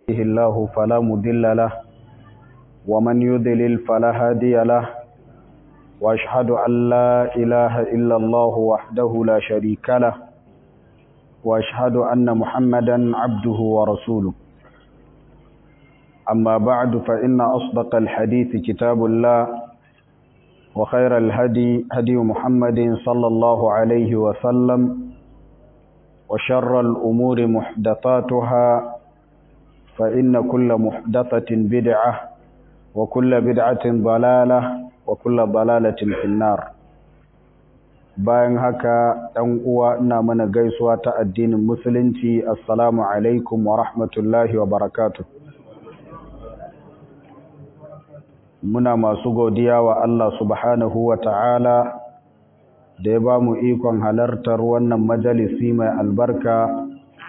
يهده الله فلا مضل له ومن يضلل فلا هادي له واشهد ان لا اله الا الله وحده لا شريك له واشهد ان محمدا عبده ورسوله اما بعد فان اصدق الحديث كتاب الله وخير الهدي هدي محمد صلى الله عليه وسلم وشر الامور محدثاتها فإن كل محدثة بدعة وكل بدعة ضلالة وكل ضلالة في النار bayan haka ɗan uwa ina mana gaisuwa ta addinin musulunci assalamu alaikum wa rahmatullahi wa barakatuh muna masu godiya wa Allah subhanahu wa ta'ala da ya ba mu ikon halartar wannan majalisi mai albarka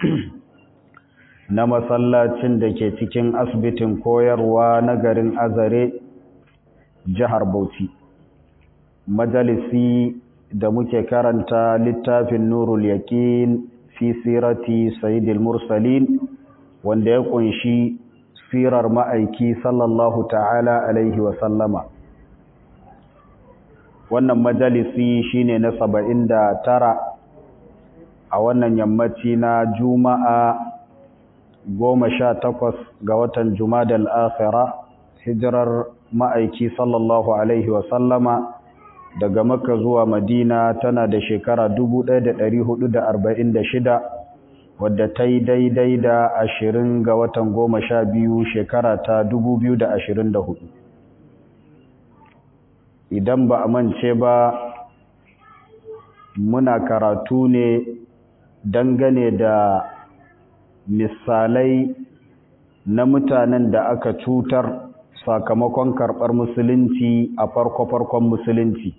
na masallacin da ke cikin asibitin koyarwa na garin azare jihar bauchi majalisi da muke karanta littafin nurul yaƙin fi sirati sayyidil mursalin wanda ya kunshi sirar ma'aiki sallallahu ta'ala alaihi wasallama wannan majalisi shine na saba'in da tara a wannan yammaci na juma'a goma sha takwas ga watan Jumadal Akhira hijirar ma'aiki sallallahu Alaihi wasallama daga Makka zuwa Madina tana da shekara 1446 wadda ta yi daidai da ashirin ga watan goma sha biyu shekara ta 2024 idan ba a mance ba muna karatu ne dangane da misalai na mutanen da aka cutar sakamakon karɓar musulunci a farko-farkon musulunci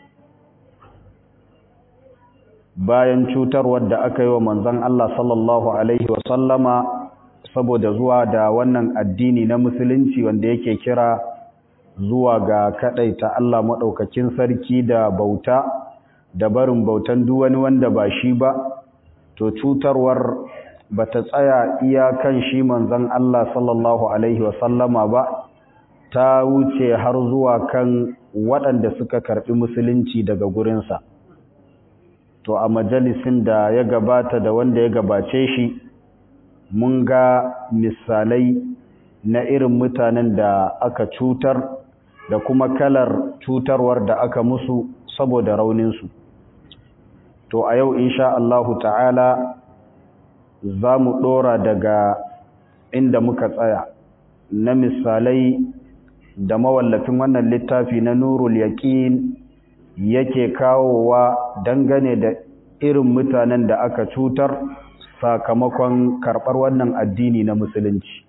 bayan cutarwar da aka yi wa manzon Allah sallallahu Alaihi wasallama saboda zuwa da wannan addini na musulunci wanda yake kira zuwa ga kaɗaita Allah maɗaukakin sarki da bauta da barin bautan duwani wanda ba shi ba to cutarwar bata tsaya iyakan shi manzon Allah sallallahu alaihi wasallama ba ta wuce har zuwa kan waɗanda suka karɓi musulunci daga gurinsa to a majalisin da ya gabata da wanda ya gabace shi mun ga misalai na irin mutanen da aka cutar da kuma kalar cutarwar da aka musu saboda rauninsu to a yau insha Allahu ta'ala za mu ɗora daga inda muka tsaya na misalai da mawallafin wannan littafi na nurul yaƙin yake kawowa dangane da irin mutanen da aka cutar sakamakon karɓar wannan addini na musulunci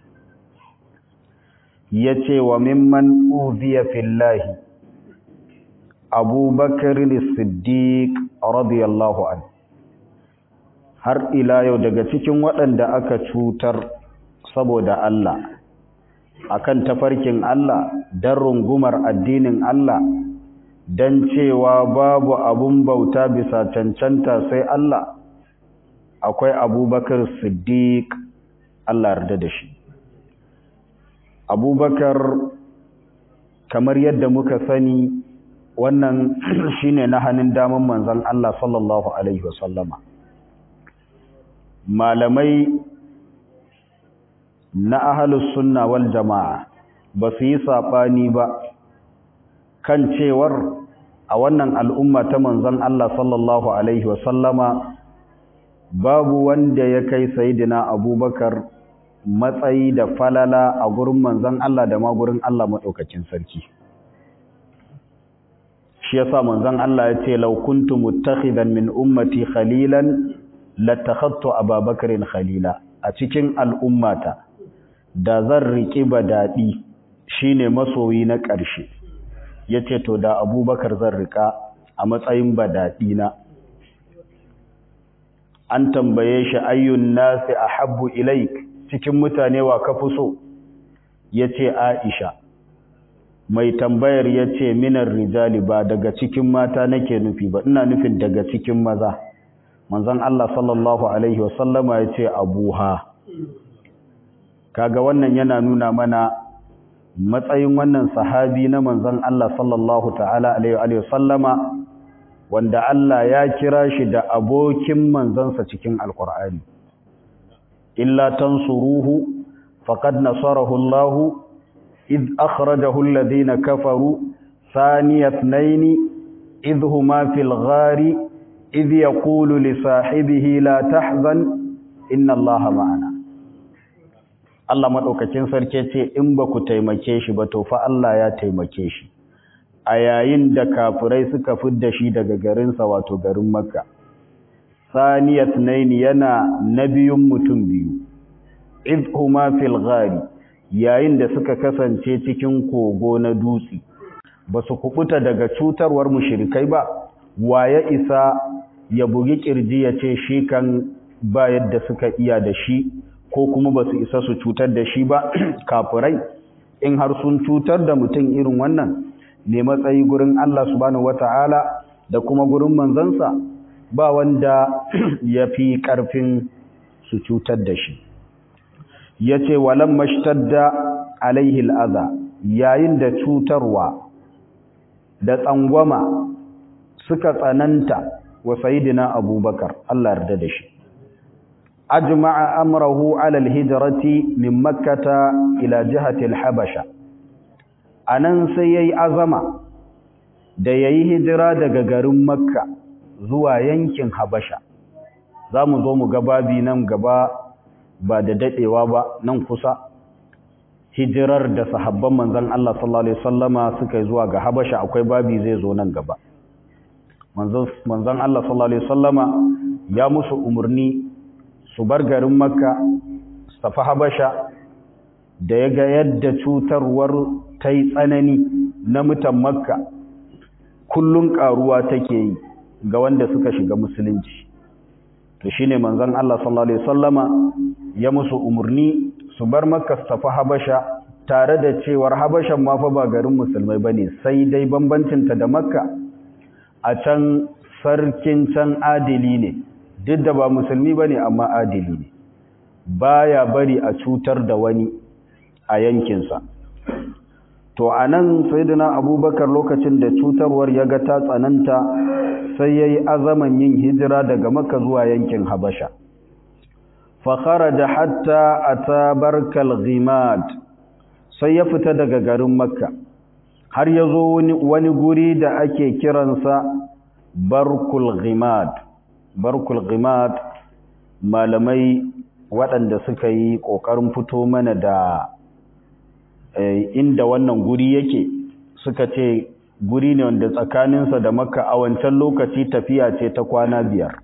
ya ce wa mimman uziya fillahi abubakar siddiq radiyallahu anhu har ila yau daga cikin waɗanda aka cutar saboda Allah akan tafarkin Allah don rungumar addinin Allah don cewa babu abun bauta bisa cancanta sai Allah akwai abubakar siddiq Allah yarda da shi abubakar kamar yadda muka sani wannan shine na hannun daman manzon Allah sallallahu alaihi wasallama malamai na ahalus sunna wal jama'a ba su yi saɓani ba kan cewar a wannan al'umma ta manzon Allah sallallahu Alaihi wasallama babu wanda ya kai sayidina abubakar matsayi da falala a gurin manzon Allah da ma gurin Allah maɗaukacin sarki shi yasa manzon Allah ya ce laukuntu muttakhidan min ummati khalilan latakhattu ababakarin khalila a cikin al'ummata da zan riƙi daɗi shine masoyi na ƙarshe yace to da abubakar zan riƙa a matsayin badaɗi na an tambaye shi ayyun nasi ahabbu ilaik cikin mutane wa ka fi so yace aisha mai tambayar yace minar rijali ba daga cikin mata nake nufi ba ina nufin daga cikin maza manzon Allah sallallahu alaihi wasallama yace abuha kaga wannan yana nuna mana matsayin wannan sahabi na manzon Allah sallallahu ta'ala alaihi wa sallama wanda Allah ya kira shi da abokin manzansa cikin alkur'ani illa tansuruhu faqad nasarahu Allah id akhrajahu alladhina kafaru thaniya ithnaini idh huma fil ghari idh yaqulu li sahibihi la tahzan inna Allah ma'ana Allah madaukakin sarki ce in ba ku taimake shi ba to fa Allah ya taimake shi a yayin da kafirai suka fidda shi daga garinsa wato garin makka saniyat naini yana nabiyun mutum biyu idhuma fil ghari yayin da suka kasance cikin kogo na dutse ba su kubuta daga cutarwar mushrikai ba waye isa ya bugi kirji ya ce shi kan ba yadda suka iya da shi ko kuma ba su isa su cutar da shi ba kafirai in har sun cutar da mutum irin wannan ne matsayi gurin Allah subhanahu wata'ala da kuma gurin manzansa ba wanda ya fi ƙarfin su cutar da shi ya ce walan mashtadda alaihi al'aza yayin da cutarwa da tsangwama suka tsananta wa sayidina abubakar Allah yarda da shi ajma'a amrahu ala alhijrati min makkata ila jihati alhabasha a nan sai ya yi azama da ya yi hijira daga garin makka zuwa yankin habasha za mu zo mu babi nan gaba ba da daɗewa ba nan kusa hijirar da sahabban manzan Allah sallallahu Alaihi wasallama suka yi zuwa ga habasha akwai babi zai zo nan gaba manzan Allah sallallahu Alaihi wasallama ya musu umarni su bar garin makka su tafi habasha da ya ga yadda cutarwar ta yi tsanani na mutan makka kullum karuwa take yi ga wanda suka shiga musulunci to shine manzon Allah sallallahu alaihi wasallama ya musu umurni su bar makka su tafi habasha tare da cewar habashan ma fa ba garin musulmai bane sai dai bambancin ta da makka a can sarkin can adili ne duk da ba musulmi bane amma adili ne baya bari a cutar da wani a yankinsa to a nan sayyidina abubakar lokacin da cutarwar ya ga ta tsananta sai ya yi azaman yin hijira daga maka zuwa yankin habasha fakara da hatta a tabarkal ghimad sai ya fita daga garin makka har ya zo wani guri da ake kiransa barkul ghimad barkul ghimad malamai waɗanda suka yi ƙoƙarin fito mana da inda wannan guri yake suka ce guri ne wanda tsakaninsa da makka a wancan lokaci tafiya ce ta kwana biyar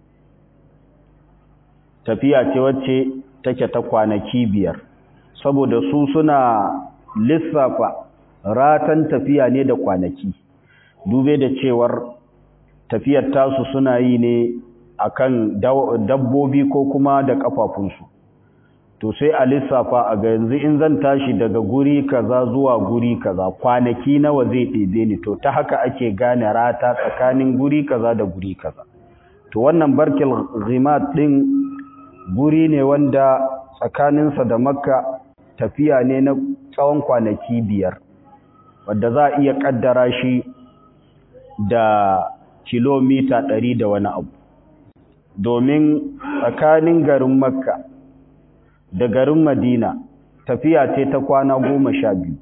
tafiya ce wacce take ta kwanaki biyar saboda su suna lissafa ratan tafiya ne da kwanaki dube da cewar tafiyar tasu suna yi ne akan dabbobi ko kuma da kafafunsu to sai a lissafa a ga yanzu in zan tashi daga guri kaza zuwa guri kaza kwanaki nawa zai ɗebe ni to ta haka ake gane rata tsakanin guri kaza da guri kaza to wannan barkil ghimat din guri ne wanda tsakaninsa da makka tafiya ne na tsawon kwanaki biyar wadda za a iya kaddara shi da kilomita ɗari da wani abu domin tsakanin garin makka da garin Madina tafiya ce ta kwana goma sha biyu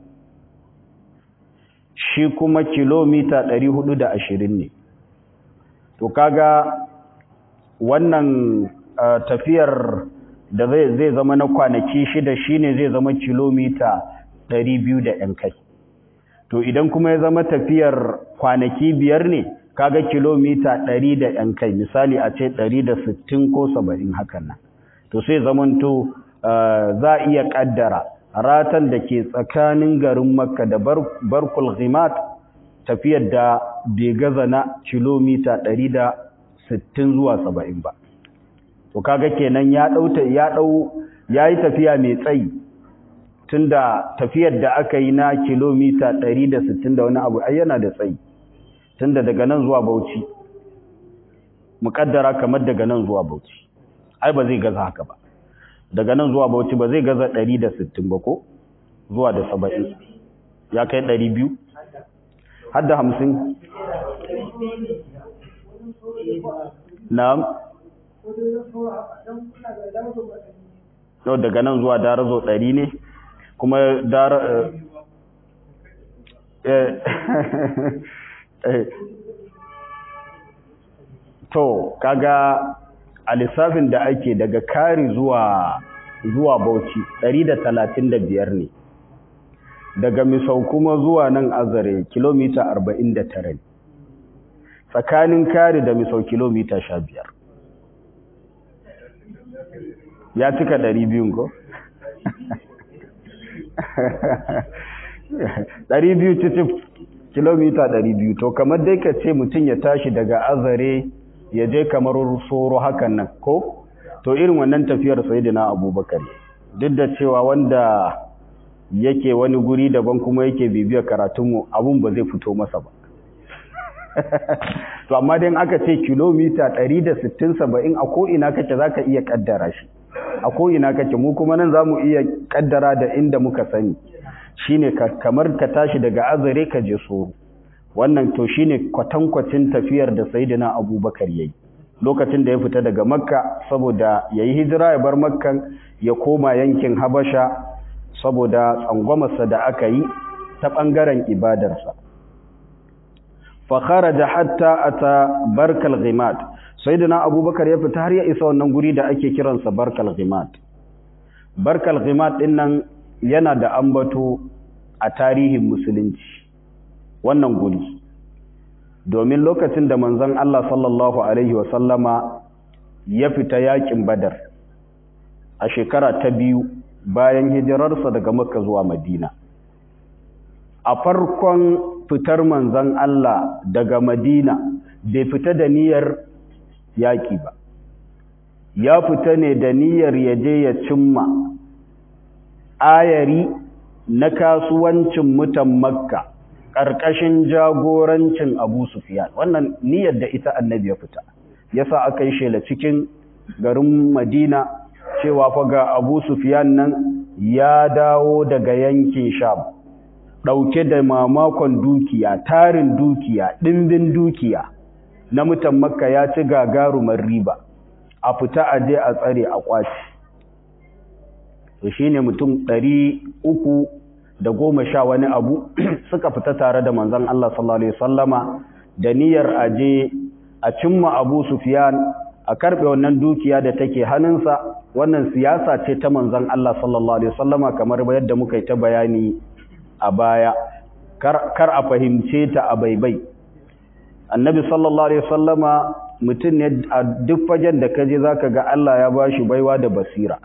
shi kuma kilomita ɗari hudu da ashirin ne to kaga wannan uh, tafiyar da zai zai zama na kwanaki shida shine zai zama kilomita ɗari biyu da ‘yan kai to idan kuma ya zama tafiyar kwanaki biyar ne kaga kilomita ɗari da ‘yan kai misali a ce ɗari da sittin ko saba'in hakan nan to sai zamanto za a iya kaddara ratan da ke tsakanin garin makka da barkul ghimat tafiyar da bai gaza na kilomita 160 zuwa 70 ba to kaga kenan ya dauta ya dau yayi tafiya mai tsayi tunda tafiyar da aka yi na kilomita 160 da wani abu ai yana da tsayi tunda daga nan zuwa Bauchi muƙaddara kamar daga nan zuwa Bauchi ai ba zai gaza haka ba daga nan zuwa bauchi ba zai gaza 160 ba ko zuwa da 70 ya kai 200 har da 50 na'am yau daga nan zuwa darazo 100 ne kuma dara to kaga a lissafin da ake daga kari zuwa zuwa bauchi 135 ne daga misau kuma zuwa nan azare kilomita 49 ne tsakanin kari da misau kilomita 15 ya cika 200 ko? 200 cicif kilomita 200 to kamar dai ka ce mutum ya tashi daga azare ya je kamar soro hakan nan ko to irin wannan tafiyar sayyidina abubakar duk da cewa wanda yake wani guri daban kuma yake bibiyar karatunmu abun ba zai fito masa ba to amma dai aka ce kilomita 160 70 a ko ina kake zaka iya kaddara shi a ko ina kake mu kuma nan zamu iya kaddara da inda muka sani shine kamar ka tashi daga azare ka je soro wannan to shine kwatankwacin tafiyar da sayyidina abubakar yayi lokacin da ya fita daga makka saboda yayi hijira ya bar makkan ya koma yankin habasha saboda tsangwamarsa da aka yi ta bangaren ibadarsa fa kharaja hatta ata barkal ghimat sayyidina abubakar ya fita har ya isa wannan guri da ake kiransa barkal ghimat barkal ghimat din nan yana da ambato a tarihin musulunci wannan guri domin lokacin da manzon Allah sallallahu alaihi wasallama ya fita yakin badar a shekara ta biyu bayan hijirarsa daga makka zuwa madina a farkon fitar manzon Allah daga madina bai fita da niyyar yaƙi ba ya fita ne da niyyar ya je ya cimma ayari na kasuwancin mutan makka ƙarƙashin jagorancin abu sufiyan wannan niyyar da ita annabi ya fita yasa aka yi shela cikin garin madina cewa fa ga abu sufiyan nan ya dawo daga yankin sham ɗauke da mamakon dukiya tarin dukiya ɗimbin dukiya na mutan makka ya ci gagarumar riba a fita a je a tsare a kwaci to shine mutum ɗari uku da goma sha wani abu suka fita tare da manzon Allah sallallahu alaihi wasallama da niyyar aje a cimma Abu Sufyan a karbe wannan dukiya da take hannunsa wannan siyasa ce ta manzon Allah sallallahu alaihi wasallama kamar yadda muka yi ta bayani a baya kar, kar a fahimce ta a baibai annabi sallallahu alaihi wasallama mutum ne a duk fagen da kaje zaka ga Allah ya bashi baiwa da basira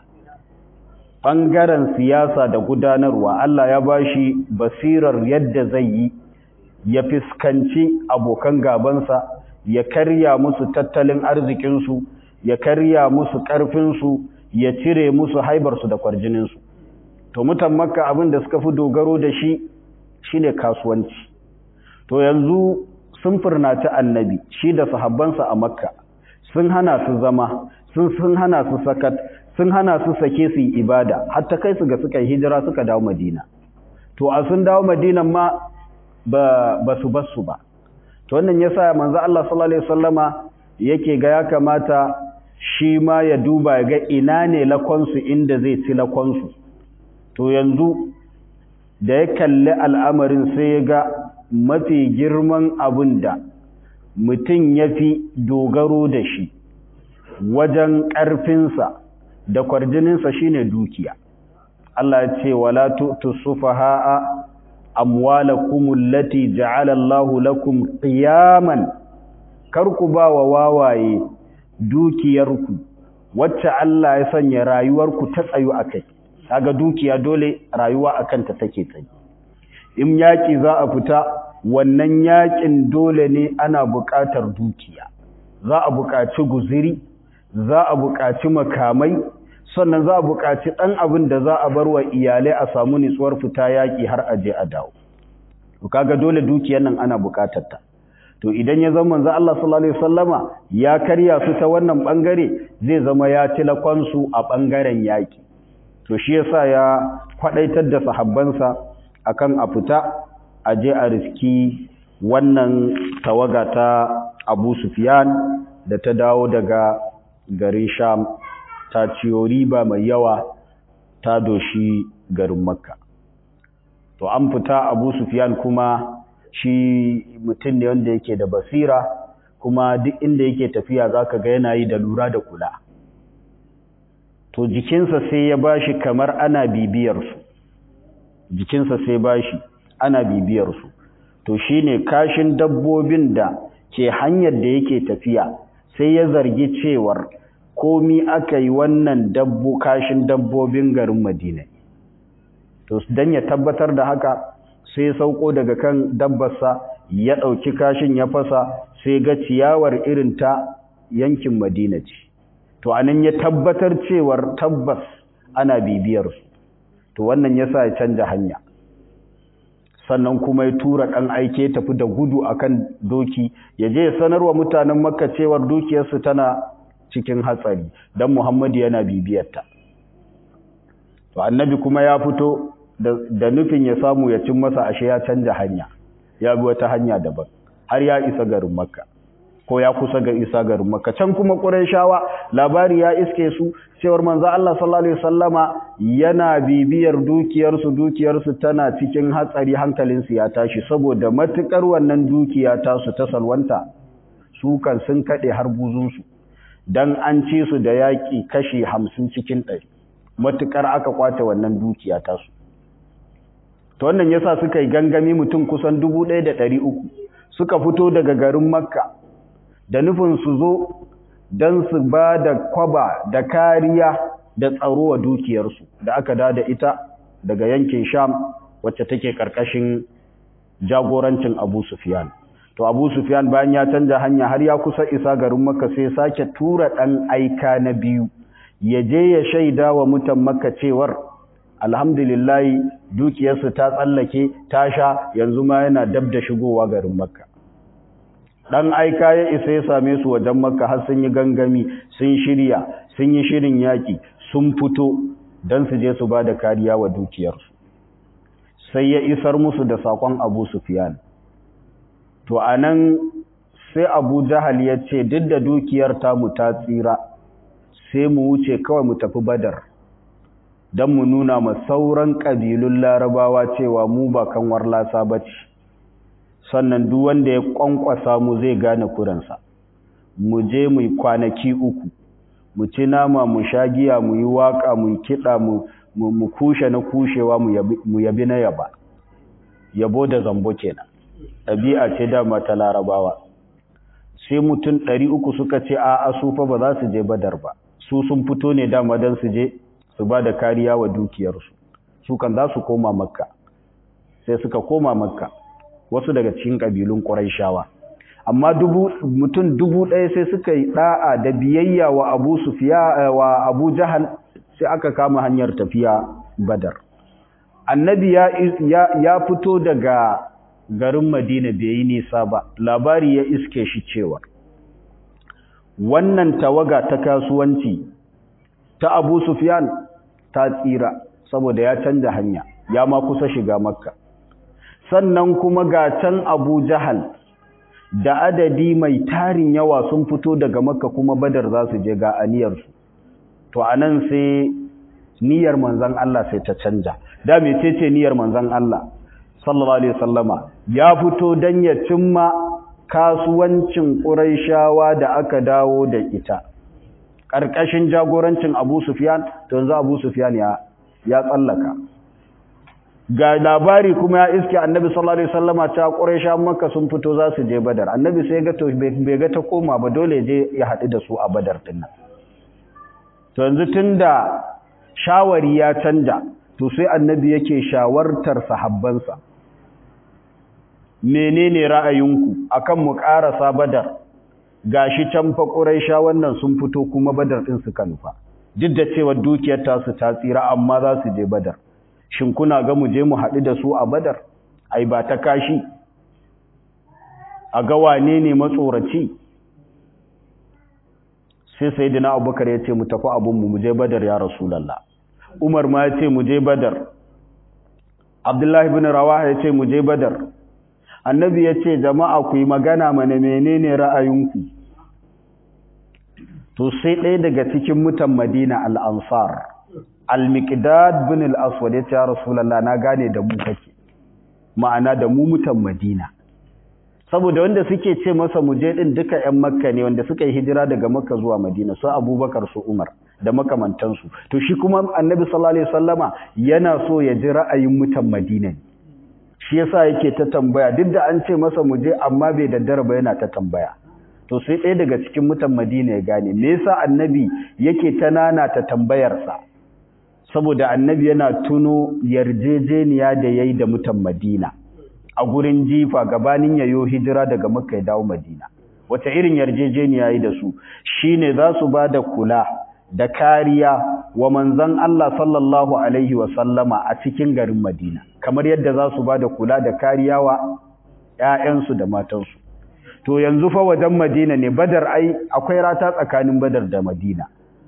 ɓangaren siyasa da gudanarwa Allah ya bashi basirar yadda zai yi ya fiskanci abokan gabansa ya karya musu tattalin arzikinsu ya karya musu ƙarfinsu ya cire musu haibarsu da kwarjininsu to mutan makka abin da suka fi dogaro da shi shine kasuwanci to yanzu sun furnaci annabi shi da sahabbansa a makka sun hana su zama sun sun hana su sakat sun hana su sake su yi ibada hatta kai su ga suka yi hijira suka dawo madina to a sun dawo madinan ma ba, ba su basu ba to wannan yasa manzo Allah sallallahu alaihi wasallama yake ga ya kamata shi ma ya duba ga ina ne lakonsu inda zai ci lakonsu to yanzu da ya kalli al'amarin sai ya ga mafi girman abin da mutum ya fi dogaro da shi wajen ƙarfinsa da kwarjininsa shine dukiya Allah ya ce wala tu'tu sufaha'a amwalakum allati ja'ala Allahu lakum qiyaman kar ku ba wa wawaye dukiyarku wacce Allah ya sanya rayuwarku ta tsayu akai kaga dukiya dole rayuwa akan ta take tsayi in yaki za a fita wannan yakin dole ne ana buƙatar dukiya za a buƙaci guziri za a buƙaci makamai sannan za a buƙaci ɗan abin da za a bar wa iyalai a samu nitsuwar fita yaƙi har a je a dawo to kaga dole dukiyar nan ana buƙatar ta to idan ya zama manzo Allah sallallahu alaihi wasallama ya karya su ta wannan bangare zai zama ya tilakon su a bangaren yaki to shi yasa ya kwadaitar da sahabbansa akan a fita a je a riski wannan tawaga ta Abu Sufyan da ta dawo daga garin Sham ta ciyo riba mai yawa ta doshi garin Makka to an fita Abu Sufyan kuma shi mutum ne wanda yake da basira kuma duk inda yake tafiya zaka ga yana yi da lura da kula to jikinsa sai ya bashi kamar ana bibiyar su jikinsa sai bashi ana bibiyar su to shine kashin dabbobin da ke hanyar da yake tafiya sai ya zargi cewar komi aka yi wannan dabbo kashin dabbobin garin Madina to dan ya tabbatar da haka sai sauko daga kan dabbarsa ya ɗauki kashin ya fasa sai ga ciyawar irin ta yankin Madina ce to anan ya tabbatar cewar tabbas ana bibiyar su to wannan yasa ya canja hanya sannan kuma ya tura ɗan aike tafi da gudu akan doki ya je ya sanarwa mutanen makka cewar dukiyarsu tana cikin hatsari don muhammadu yana bibiyarta to annabi kuma ya fito da nufin ya samu ya cin masa ashe ya canja hanya ya bi wata hanya daban har ya isa garin makka ko ya kusa ga isa garin makka can kuma qurayshawa labari ya iske su cewar manzo Allah sallallahu alaihi wasallama yana bibiyar dukiyar su dukiyar su tana cikin hatsari hankalin su ya tashi saboda matukar wannan dukiya ta su ta salwanta su kan sun kade har buzun su dan an ci su da yaki kashi 50 cikin 100 matukar aka kwace wannan dukiya ta su to wannan yasa suka yi gangami mutum kusan 1300 suka fito daga garin makka da nufin su zo don su ba da kwaba da kariya da tsaro wa dukiyarsu da aka da da ita daga yankin sham wacce take karkashin jagorancin abu sufyan to abu sufyan bayan ya canja hanya har ya kusa isa garin makka sai sake tura ɗan aika na biyu ya je ya shaida wa mutan makka cewar alhamdulillahi dukiyarsu ta tsallake ta sha yanzu ma yana dab da shigowa garin makka dan aika ya isa ya same su wajen makka har sun yi gangami sun shirya sun yi shirin yaki sun fito don su je su ba da kariya wa dukiyarsu sai ya isar musu da sakon abu sufyan to anan sai abu jahal ya ce duk da dukiyar tamu ta tsira sai mu wuce kawai mu tafi badar don mu nuna ma sauran ƙabilun larabawa cewa mu ba kanwar lasa ba ce sannan duk wanda ya ƙwanƙwasa mu zai gane kuransa mu je mu kwanaki uku mu ci nama mu sha giya mu yi waƙa mu yi kiɗa mu kushe na kushewa mu yabi na yaba yabo da zambo kenan ɗabi'a ce dama ta larabawa sai mutum ɗari uku suka ce a su fa ba za su je badar ba su sun fito ne dama don su je su ba da kariya wa dukiyarsu su kan za su koma makka sai suka koma makka wasu daga cikin ƙabilun ƙuraishawa amma mutum dubu ɗaya sai suka yi ɗa'a da biyayya wa abu sufiya wa abu jahal sai aka kama hanyar tafiya badar annabi ya, ya, fito daga garin madina bai yi nisa ba labari ya iske shi cewa wannan tawaga ta kasuwanci ta abu sufyan ta tsira saboda ya canja hanya ya ma kusa shiga makka sannan kuma ga can abu jahal da adadi mai tarin yawa sun fito daga makka kuma badar za su je ga aniyarsu to anan sai niyyar manzon Allah sai ta canja da mecece niyyar manzon Allah sallallahu alaihi wasallama ya fito dan ya cimma kasuwancin Qurayshawa da aka dawo da ita karkashin jagorancin Abu Sufyan to yanzu Abu Sufyan ya ya tsallaka ga labari kuma ya iske Annabi sallallahu alaihi wasallama ta Qurayshawa Makka sun fito za su je Badar Annabi sai ga to bai ga ta koma ba dole je ya haɗu da su a Badar din nan to yanzu tunda shawari ya canja to sai Annabi yake shawartar sahabbansa menene ra'ayinku akan mu ƙarasa badar gashi can fa quraisha wannan sun fito kuma badar din suka nufa duk da cewa dukiyar ta su ta tsira amma za su je badar shin kuna ga mu je mu haɗu da su a badar ai ba ta kashi a ga wane ne matsoraci sai sayyidina abubakar ya ce mu tafi abinmu mu je badar ya rasulallah umar ma ya ce mu je badar abdullahi bin rawaha ya ce mu je badar annabi ya ce jama'a ku yi magana mana menene ra'ayinku to sai ɗaya daga cikin mutan madina al'ansar al-miqdad bin al-aswad ya ce ya rasulallah na gane da mu kake ma'ana da mu mutan madina saboda wanda suke ce masa muje din duka ƴan makka ne wanda suka yi hijira daga makka zuwa madina su abubakar su umar da makamantansu to shi kuma annabi sallallahu alaihi wasallama yana so ya ji ra'ayin mutan madina ne shi yasa yake ta tambaya duk da an ce masa muje amma bai daddara ba yana ta tambaya to sai ɗaya daga cikin mutan madina ya gane me yasa annabi yake ta nana ta tambayarsa saboda annabi yana tuno yarjejeniya da yayi da mutan madina a gurin jifa gabanin yayo hijira daga makka ya dawo madina wata irin yarjejeniya yi da su shine za su ba da kula da kariya wa manzon Allah sallallahu alaihi wa sallama a cikin garin madina kamar yadda za su ba da kula da kariya wa ƴaƴansu da matansu to yanzu fa wajen madina ne badar ai akwai rata tsakanin badar da madina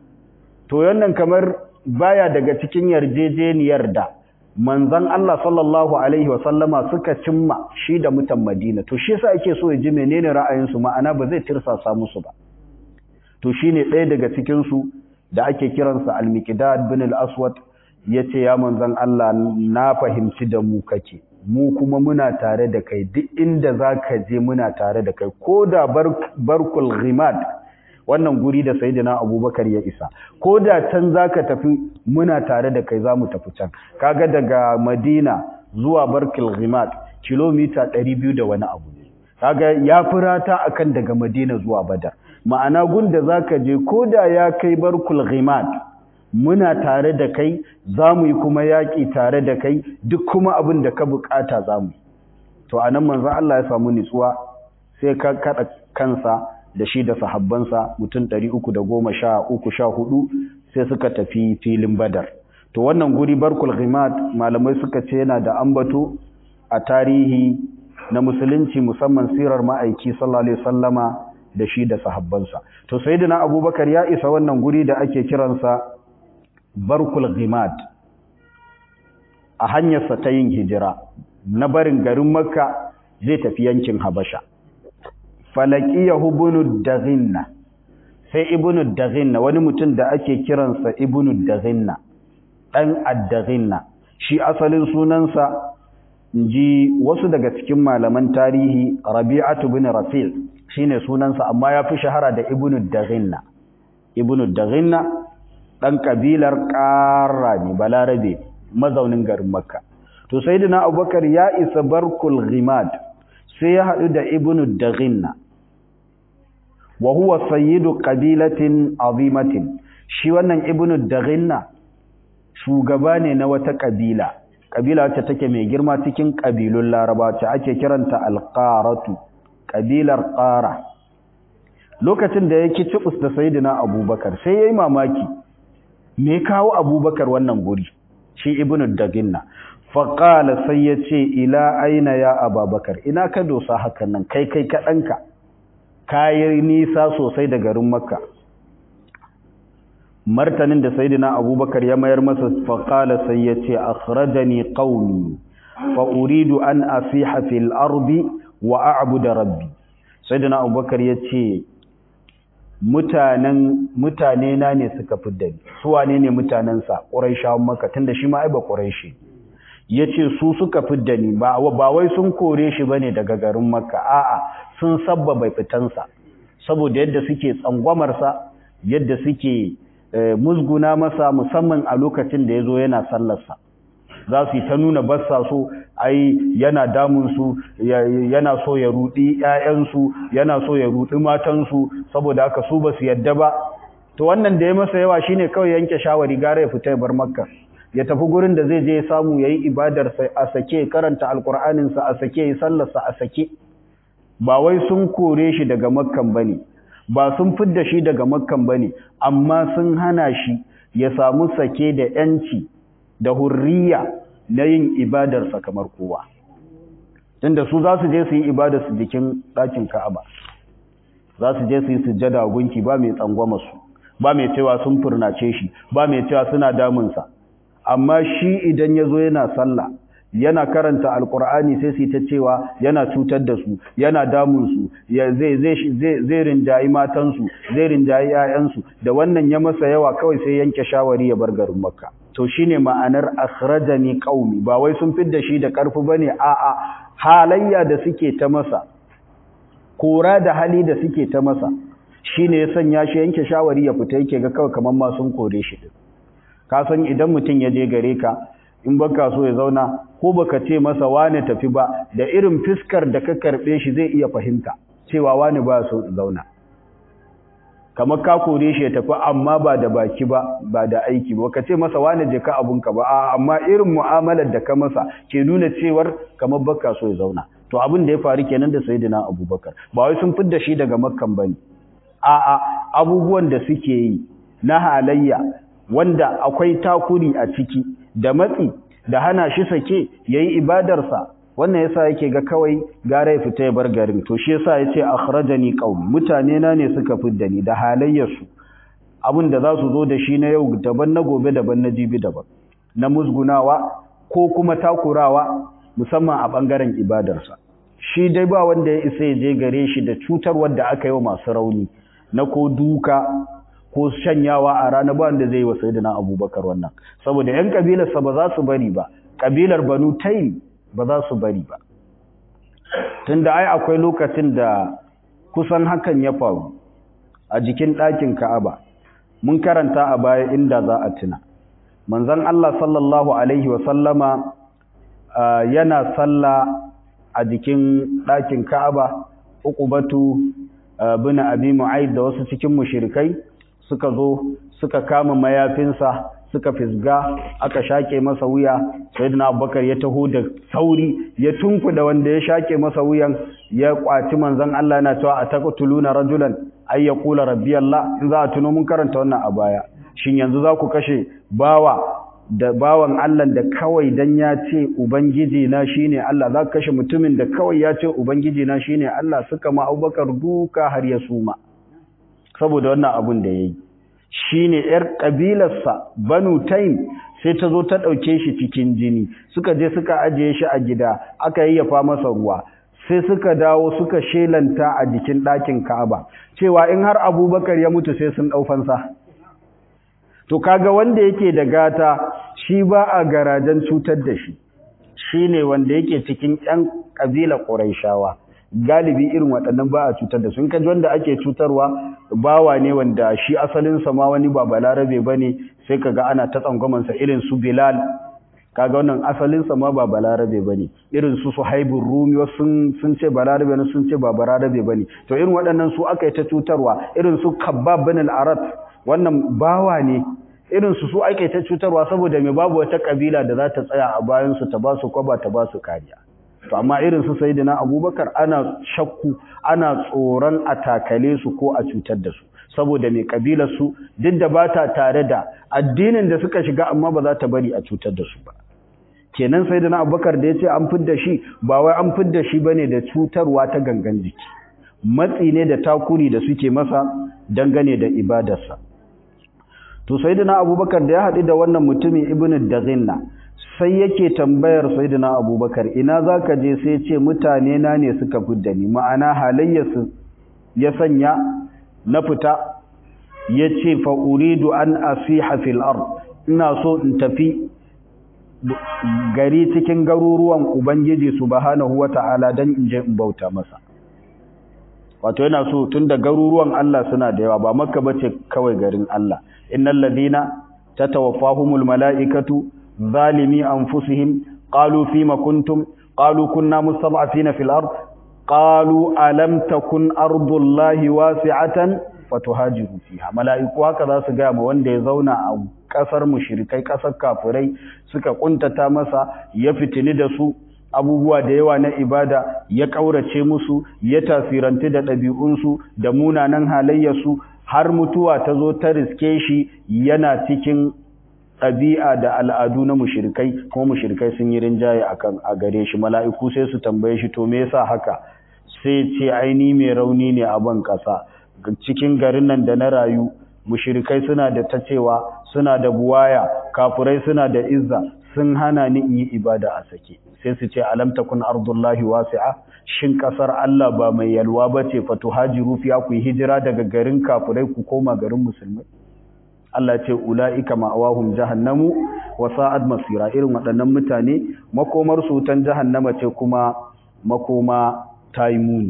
to yannan kamar baya daga cikin yarjejeniyar da manzon Allah sallallahu alaihi wa sallama suka cimma shi da mutan Madina to shi yasa yake so ya ji menene ra'ayin su ma'ana ba zai tirsasa musu ba to shine ɗaya daga cikin su da ake kiransa al-Miqdad bin al-Aswad yace ya manzon Allah na fahimci da mu kake mu kuma muna tare da kai duk inda zaka je muna tare da kai koda barkul ghimad wannan guri da sayyidina abubakar ya isa ko da can zaka tafi muna tare da kai zamu tafi can kaga daga madina zuwa barkil ghimat kilomita 200 da wani abu ne kaga ya furata akan daga madina zuwa badar ma'ana gunda zaka je ko da ya kai barkul ghimat muna tare da kai zamu yi kuma yaki tare da kai duk kuma abin da ka bukata zamu to anan manzon Allah ya samu nitsuwa sai ka kada kansa da shi da sahabbansa mutum ɗari uku da goma sha uku sha hudu sai suka tafi filin badar to wannan guri barkul ghimat malamai suka ce yana da ambato a tarihi na musulunci musamman sirar ma'aiki sallallahu alaihi wasallama da shi da sahabbansa to sayyidina abubakar ya isa wannan guri da ake kiransa barkul ghimat a hanyarsa ta yin hijira na barin garin makka zai tafi yankin habasha falakiyahu ibnu daghinna sai ibnu daghinna wani mutum da ake kiransa ibnu daghinna dan ad-daghinna shi asalin sunansa inji wasu daga cikin malaman tarihi rabi'atu bin rasil shine sunansa amma yafi shahara da ibnu daghinna ibnu daghinna dan kabilar qarra ne balarabe mazaunin garin makka to sayyidina abubakar ya isa barkul ghimad sai ya hadu da ibnu daghinna wa huwa sayyidu qabilatin azimatin shi wannan ibnu daghinna shugaba ne na wata kabila kabila wacce take mai girma cikin kabilun laraba ce ake kiranta alqaratu kabilar qara lokacin da yake cibus da sayyidina abubakar sai yayi mamaki me kawo abubakar wannan guri shi ibnu daghinna faqala sai yace ila aina ya ababakar ina ka dosa hakan nan kai kai kadanka kayi nisa sosai da garin makka martanin da sayyidina abubakar ya mayar masa faqala sai yace akhrajani qaumi fa uridu an asiha fil ardi wa a'budu rabbi sayyidina abubakar yace mutanen mutane na ne suka fidda ni su wane ne mutanen sa quraishawan makka tunda shi ma ai ba quraishi yace su suka fidda ni ba ba wai sun kore shi bane daga garin makka a'a sun sabbaba fitansa saboda yadda suke tsangwamar sa yadda suke musguna masa musamman a lokacin da yazo yana sallar sa za su yi ta nuna bassa so ai yana damun su yana so ya rudi ƴaƴan su yana so ya rudi matan su saboda haka su basu yadda ba to wannan da ya masa yawa shine kawai yanke shawari gare ya fita ya bar makka ya tafi gurin da zai je ya samu yayi ibadar sa a sake karanta alqur'anin sa a sake yi sallar sa a sake ba wai sun kore shi daga makkan bane ba sun fidda shi daga makkan bane amma sun hana shi ya samu sake da yanci da hurriya na yin ibadarsa kamar kowa tunda su za su je su yi ibada su jikin ɗakin Ka'aba za su je su yi sujjada gunki ba mai tsangwama su ba mai cewa sun furnace shi ba mai cewa suna damunsa amma shi idan ya zo yana sallah yana karanta alkur'ani sai su ta cewa yana cutar da su yana damun su zai zai zai rinjayi matansu zai rinjayi 'ya'yansu da wannan ya masa yawa kawai sai yanke shawari ya bar garin makka to shine ma'anar akhrajani qaumi ba wai sun fidda shi da karfi bane a'a halayya da suke ta masa kora da hali da suke ta masa shine ya sanya shi yanke shawari ya fita yake ga kawai kamar ma sun kore shi din ka san idan mutum ya je gare ka in baka so ya zauna ko baka ce masa wane tafi ba da irin fiskar da ka karbe shi zai iya fahimta cewa wane ba so zauna kamar ka kore shi ya tafi amma ba da baki ba ba da aiki ba ka ce masa wane je ka abunka ba a amma irin mu'amalar da ka masa ke nuna cewar kamar baka so ya zauna to abin da ya faru kenan da sayyidina abubakar ba wai sun fidda shi daga makkan bane a'a abubuwan da suke yi na halayya wanda akwai takuri a ciki da matsi da hana shi sake yayi ibadarsa wannan yasa yake ga kawai gara ya fita ya bar garin to shi yasa yace akhrajani qaum mutane na ne suka fidda ni da halayyarsu abin da za su zo da shi na yau daban na gobe daban na jibi daban na musgunawa ko kuma takurawa musamman a bangaren ibadarsa shi dai ba wanda ya isa ya je gare shi da cutar wanda aka yi wa masu rauni na ko duka ko shanyawa a rana ba wanda zai yi wa sayyidina abubakar wannan saboda yan kabilarsa ba za su bari ba kabilar banu taym ba za su bari ba tunda ai akwai lokacin da kusan hakan ya faru a jikin ɗakin ka'aba mun karanta a baya inda za a tuna manzon Allah sallallahu alaihi wa sallama yana salla a jikin ɗakin ka'aba uqubatu bin abi mu'aid da wasu cikin mushrikai suka zo suka kama mayafinsa suka fisga aka shake masa wuya sayyidina abubakar ya taho da sauri ya tunkuda wanda ya shake masa wuyan ya kwaci manzon Allah yana cewa ataqtuluna rajulan ay yaqula rabbi Allah in za a tuno mun karanta wannan a baya shin yanzu za ku kashe bawa da bawan Allah da kawai dan ya ce ubangiji na shine Allah za ka kashe mutumin da kawai ya ce ubangiji na shine Allah suka ma Abubakar duka har ya suma saboda wannan abun da yayi shine yar kabilarsa Banu Taym sai ta zo ta dauke shi cikin jini suka je suka ajiye shi a gida aka yayyafa masa ruwa sai suka dawo suka shelanta a jikin ɗakin Ka'aba cewa in har Abubakar ya mutu sai sun ɗaufansa. to kaga wanda yake da gata shi ba a garajen cutar da shi shine wanda yake cikin ƴan ƙabilar Qurayshawa galibi irin waɗannan ba a cutar da su in kaji wanda ake cutarwa bawa ne wanda shi asalin sa ma wani ba balarabe bane sai kaga ana ta tsangwaman sa irin su Bilal kaga wannan asalin sa ma ba balarabe bane irin su Suhaibur Rumi wasu sun sun ce balarabe ne sun ce ba balarabe bane to irin waɗannan su aka yi ta cutarwa irin su Kabbab bin al-Arat wannan bawa ne irin su su ake ta cutarwa saboda mai babu wata kabila da za ta tsaya a bayan su ta ba su kwaba ta ba su kariya to amma irin su sayyidina Abubakar ana shakku ana tsoron a takale su ko a cutar da su saboda mai kabilar su duk da bata tare da addinin da suka shiga amma ba za ta bari a cutar da su ba kenan sayyidina Abubakar da yace an fidda shi ba wai an fidda shi bane da cutarwa ta gangan jiki matsi ne da takuri da suke masa dangane da ibadarsa to sayyidina abubakar da ya haɗu da wannan mutumin ibnu daghinna sai yake tambayar sayyidina abubakar ina zaka je sai ya ce mutane na ne suka fidda ni ma'ana halayyarsu ya sanya na fita ya ce fa uridu an asiha fil ard ina so in tafi gari cikin garuruwan ubangiji subhanahu wata'ala dan in je in bauta masa wato yana so tunda garuruwan Allah suna da yawa ba makka bace kawai garin Allah innal ladina tatawaffahumul malaikatu zalimi anfusihim qalu fima kuntum qalu kunna mustad'afina fil ard qalu alam takun ardullahi wasi'atan fatuhajiru fiha malaiku haka za su ga ma wanda ya zauna a kasar mushrikai kasar kafirai suka kuntata masa ya fitini da su abubuwa da yawa na ibada ya ƙaurace musu ya tasirantu da ɗabi'unsu da munanan halayyarsu har mutuwa ta zo ta riske shi yana cikin ɗabi'a da al'adu na mushrikai kuma mushrikai sun yi rinjaye akan a gare shi mala'iku sai su tambaye shi to me yasa haka sai ce aini mai rauni ne a ban ƙasa cikin garin nan da na rayu mushrikai suna da ta cewa suna da buwaya kafurai suna da izza sun hana ni in yi ibada a sake sai su ce alam takun ardullahi wasi'a shin kasar Allah ba mai yalwa bace fatuhajiru fiya ku hijira daga garin kafurai ku koma garin musulmai Allah ce ulaika ma'awahum jahannamu wa sa'ad masira irin waɗannan mutane makomar su tan jahannama ce kuma makoma taimuni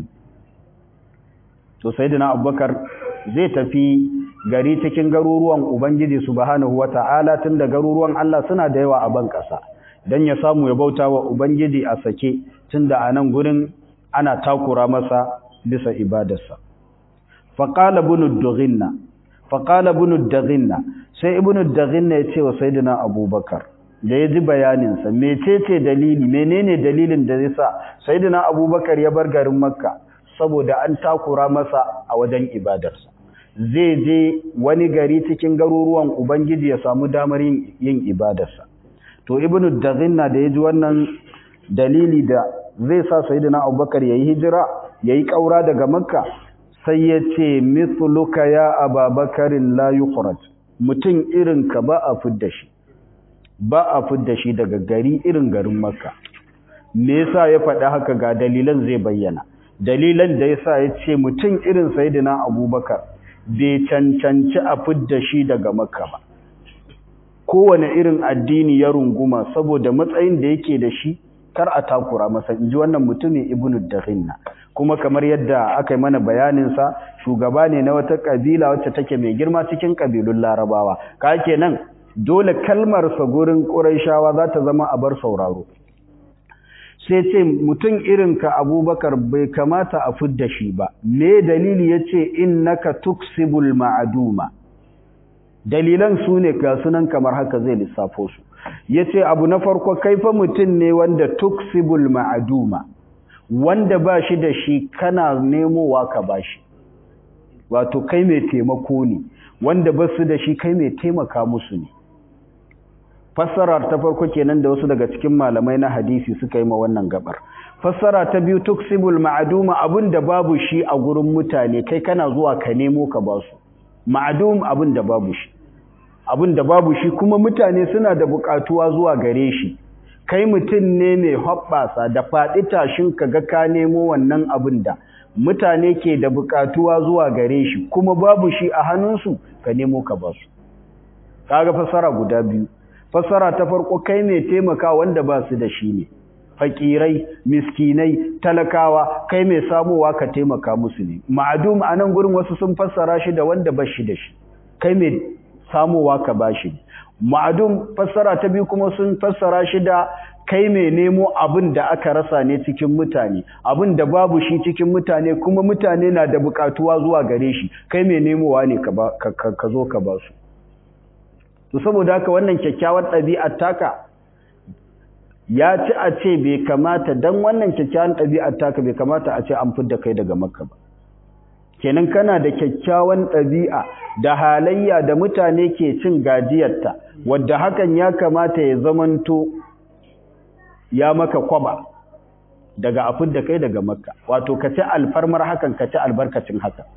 to sayyidina Abubakar zai tafi gari cikin garuruwan Ubangiji subhanahu wata'ala tun da garuruwan Allah suna da yawa a ban ƙasa don ya samu ya bauta wa Ubangiji a sake tun da a nan gurin ana takura masa bisa ibadarsa. Faƙala bunu daghinna faƙala bunu daghinna sai ibnu daghinna ya ce wa sayyidina Abubakar da ya ji bayaninsa mecece dalili menene dalilin da zai sa sayyidina Abubakar ya bar garin Makka saboda an takura masa a wajen ibadarsa. zai je wani gari cikin garuruwan Ubangiji ya samu damar yin ibadarsa. To, Ibn Dazinna da ya ji wannan dalili da zai sa Sayyidina Abubakar ya yi hijira, ya yi ƙaura daga Makka, sai ya ce, Mithluka ya ababakarin la yukhrat mutum irin ka ba a fidda shi, ba a fidda shi daga gari irin garin Makka. Me yasa ya faɗi haka ga dalilan zai bayyana. Dalilan da yasa ya ce mutum irin Sayyidina Abubakar bai cancanci a fidda shi daga makka ba kowane irin addini ya runguma saboda matsayin da yake da shi kar a takura masa in ji wannan mutumin ibnu dakhinna kuma kamar yadda aka yi mana bayaninsa shugaba ne na wata kabila wacce take mai girma cikin kabilun larabawa ka kenan dole kalmarsa gurin ƙurayshawa za ta zama a bar sauraro sai ce mutum irinka abubakar bai kamata a fidda shi ba me dalili ya ce innaka tuksibul ma'aduma dalilan su ne ga sunan kamar haka zai lissafo su ya ce abu na farko kaifa mutum ne wanda tuksibul ma'aduma wanda ba shi da shi kana nemowa ka ba shi wato kai mai taimako ne wanda ba su da shi kai mai taimaka musu ne fassarar ta farko kenan da wasu daga cikin malamai na hadisi suka yi ma wannan gabar fassara ta biyu tuksibul ma'duma abinda babu shi a gurin mutane kai kana zuwa ka nemo ka ba su ma'dum abinda babu shi abinda babu shi kuma mutane suna da bukatuwa zuwa gare shi kai mutum ne mai hoɓɓasa da faɗi tashin ka ga ka nemo wannan abin da mutane ke da bukatuwa zuwa gare shi kuma babu shi a hannunsu ka nemo ka ba su kaga fassara guda biyu fassara ta farko kai mai taimaka wanda ba su da shi ne fakirai miskinai talakawa kai mai samowa ka taimaka musu ne ma'adum a nan gurin wasu sun fassara shi da wanda ba shi da shi kai mai samowa ka ba shi ma'adum fassara ta biyu kuma sun fassara shi da kai mai nemo abin da aka rasa ne cikin mutane abin da babu shi cikin mutane kuma mutane na da bukatuwa zuwa gare shi kai mai nemowa ne ka zo ka ba su to saboda haka wannan kyakkyawar ɗabi'ar taka ya ci a ce bai kamata dan wannan kyakkyawar ɗabi'ar taka bai kamata a ce an fidda kai daga makka ba kenan kana da kyakkyawan ɗabi'a da halayya da mutane ke cin gajiyarta wadda hakan ya kamata ya zamanto ya maka kwaba daga a fidda kai daga makka wato ka ci alfarmar hakan ka ci albarkacin haka